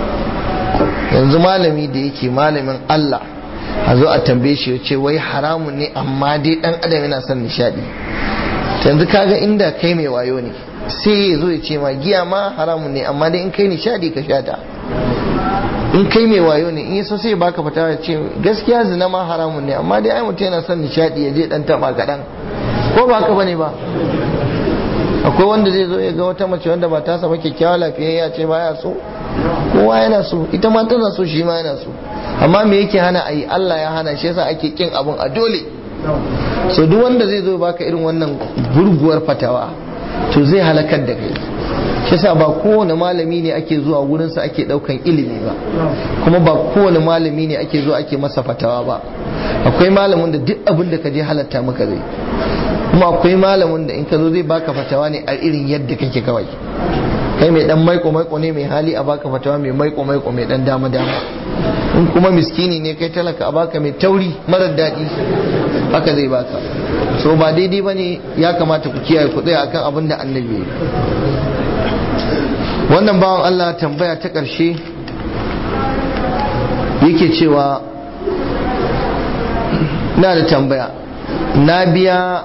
yanzu malami da yake malamin Allah a zo a tambaye shi ya ce wai haramun ne amma dai dan adam yana son nishadi yanzu kaga inda kai mai wayo ne sai ya zo ya ce ma giya ma haramun ne amma dai in kai nishadi ka shata in kai mai wayo ne in yi so sai baka fita ya ce gaskiya zina ma haramun ne amma dai ai mutum yana son nishadi ya je dan taba kaɗan ko ba haka bane ba akwai wanda zai zo ya ga wata mace wanda ba ta saba kyakkyawa lafiyayya ce baya so kowa yana so ita ma tana so shi ma yana so amma me yake hana ayi Allah ya hana shi yasa ake kin abun a dole so duk wanda zai zo baka irin wannan gurguwar fatawa to zai halakar da kai yasa ba kowane malami ne ake zuwa wurinsa ake daukan ilimi ba kuma ba kowane malami ne ake zuwa ake masa fatawa ba akwai malamin da duk abin da ka je halatta maka zai kuma akwai malamin da in ka zo zai baka fatawa ne a irin yadda kake kawai kai mai dan maiko maiko ne mai hali a baka fatawa mai maiko maiko mai dan dama dama in kuma miskini ne kai talaka a baka mai tauri marar daɗi haka zai baka so ba daidai bane ya kamata ku kiyaye ku tsaya akan abin da annabi ya wannan bawan Allah tambaya ta ƙarshe yake cewa na da tambaya na biya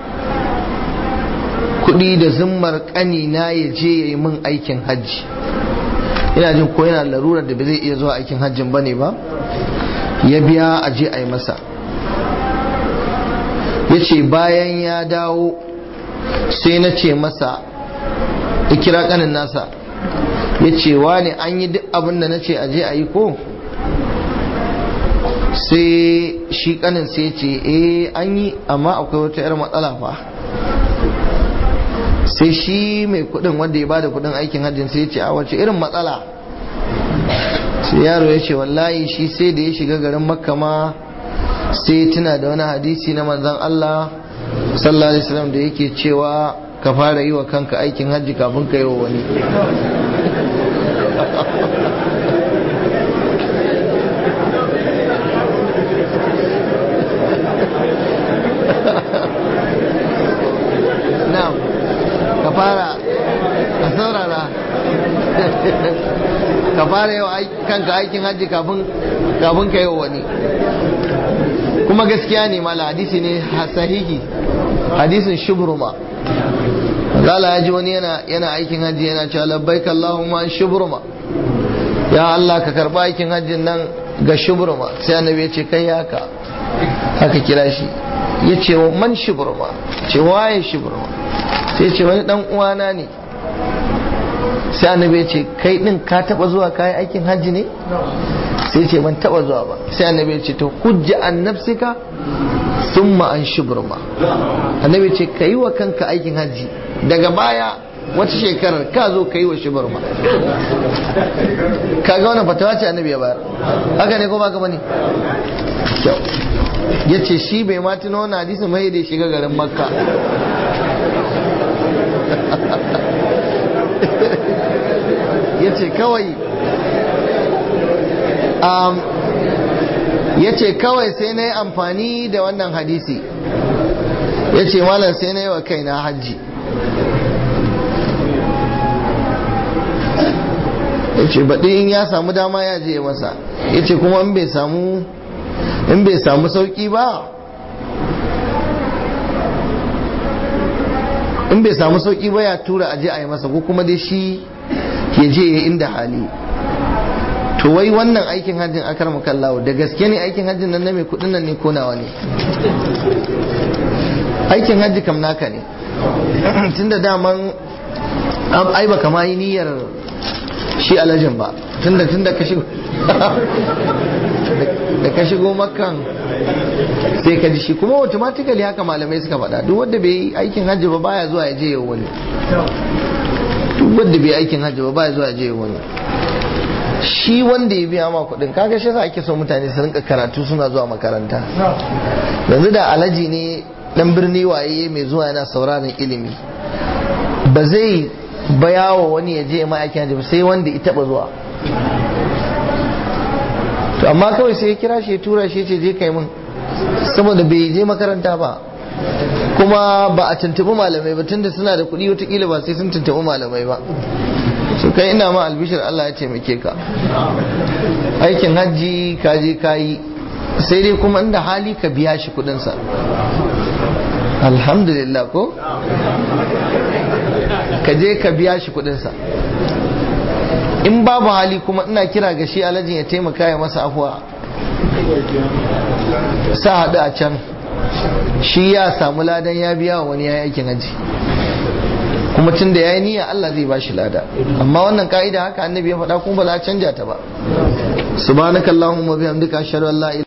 kuɗi da zimmar ƙanina ya je ya yi min aikin hajji ina jin ko yana larurar da ba zai iya zuwa aikin hajjin ba ne ba ya biya a je a yi masa ya ce bayan ya dawo sai na ce masa ya kira ƙanin nasa ya ce ne an yi duk abin da na ce a je a yi ko sai shi ƙanin sai ce eh an yi amma akwai wata 'yar matsala fa sai shi mai kudin wanda ya bada kudin aikin hajjin sai ya ce a wace irin matsala sai yaro ya ce wallahi shi sai da ya shiga garin makka ma sai tuna da wani hadisi na manzan Allah sallallahu alaihi wasallam da yake cewa ka fara yi wa kanka aikin hajji kafin ka yi wa wani na'am ka fara ka saurara ka fara yau kanka aikin hajji kafin ka yi wani kuma gaskiya ne mala hadisi ne sahihi hadisin shubruma zala ya ji wani yana aikin hajji yana cewa labbaik Allahumma shubruma ya Allah ka karba aikin hajjin nan ga shubruma sai annabi ya ce kai haka haka kira shi ya ce man shubruma ce waye shubruma sai ce wani dan uwana ne sai annabi ya ce kai din ka taba zuwa kayi aikin hajji ne sai ce ban taba zuwa ba sai annabi ya ce to hujja an nafsika thumma an shubruma annabi ya ce kai wa kanka aikin hajji daga baya wata shekarar ka zo ka yi wa shubruma kaga wannan fatawa ce annabi ya bayar haka ne ko ba ka bane kyau ya ce shi bai ma tuno wani hadisi mai da shiga garin makka ya ce kawai ya ce kawai sai na yi amfani da wannan hadisi ya ce malam sai na yi wa kaina hajji ya ce baɗi in ya samu dama ya je masa ya ce kuma in bai samu in bai samu sauƙi ba in bai samu sauƙi ba ya tura aje a yi masa ko kuma dai shi ya je ya inda hali to wai wannan aikin hajjin akar makallawo da gaske ne aikin hajjin nan na mai kudin nan ne ko nawa ne aikin hajji kam naka ne tunda daman ai baka ma yi niyyar shi alajin ba tunda tunda ka shigo da ka shigo makan sai ka ji shi kuma automatically haka malamai suka faɗa duk wanda bai yi aikin hajji ba baya zuwa ya je ya wani duk wanda bai aikin hajji ba baya zuwa ya je ya wani shi wanda ya biya ma kuɗin kaga shi yasa ake so mutane su rinka karatu suna zuwa makaranta yanzu da alaji ne dan birni waye mai zuwa yana sauraron ilimi ba zai bayawa wani ya je ma aikin hajji ba sai wanda ya taba zuwa to amma kawai sai ya kira shi ya tura shi ce je kai mun saboda bai je makaranta ba kuma ba a tuntuɓi malamai ba tunda suna da kuɗi watakila ba sai sun tuntuɓi malamai ba su kai ina ma albishir Allah ya taimake ka aikin hajji ka je ka yi sai dai kuma inda hali ka biya shi kuɗinsa alhamdulillah ko ka je ka biya shi kuɗinsa in babu hali kuma ina kira ga shi alajin ya taimaka ya masa afuwa sa haɗu a can shi ya samu ladan ya biya wa wani ya aikin haji kuma tun da ya yi niyya Allah zai ba shi lada amma wannan ka'ida haka annabi ya faɗa kuma ba za a canja ta ba subhanakallahumma bihamdika ashhadu an la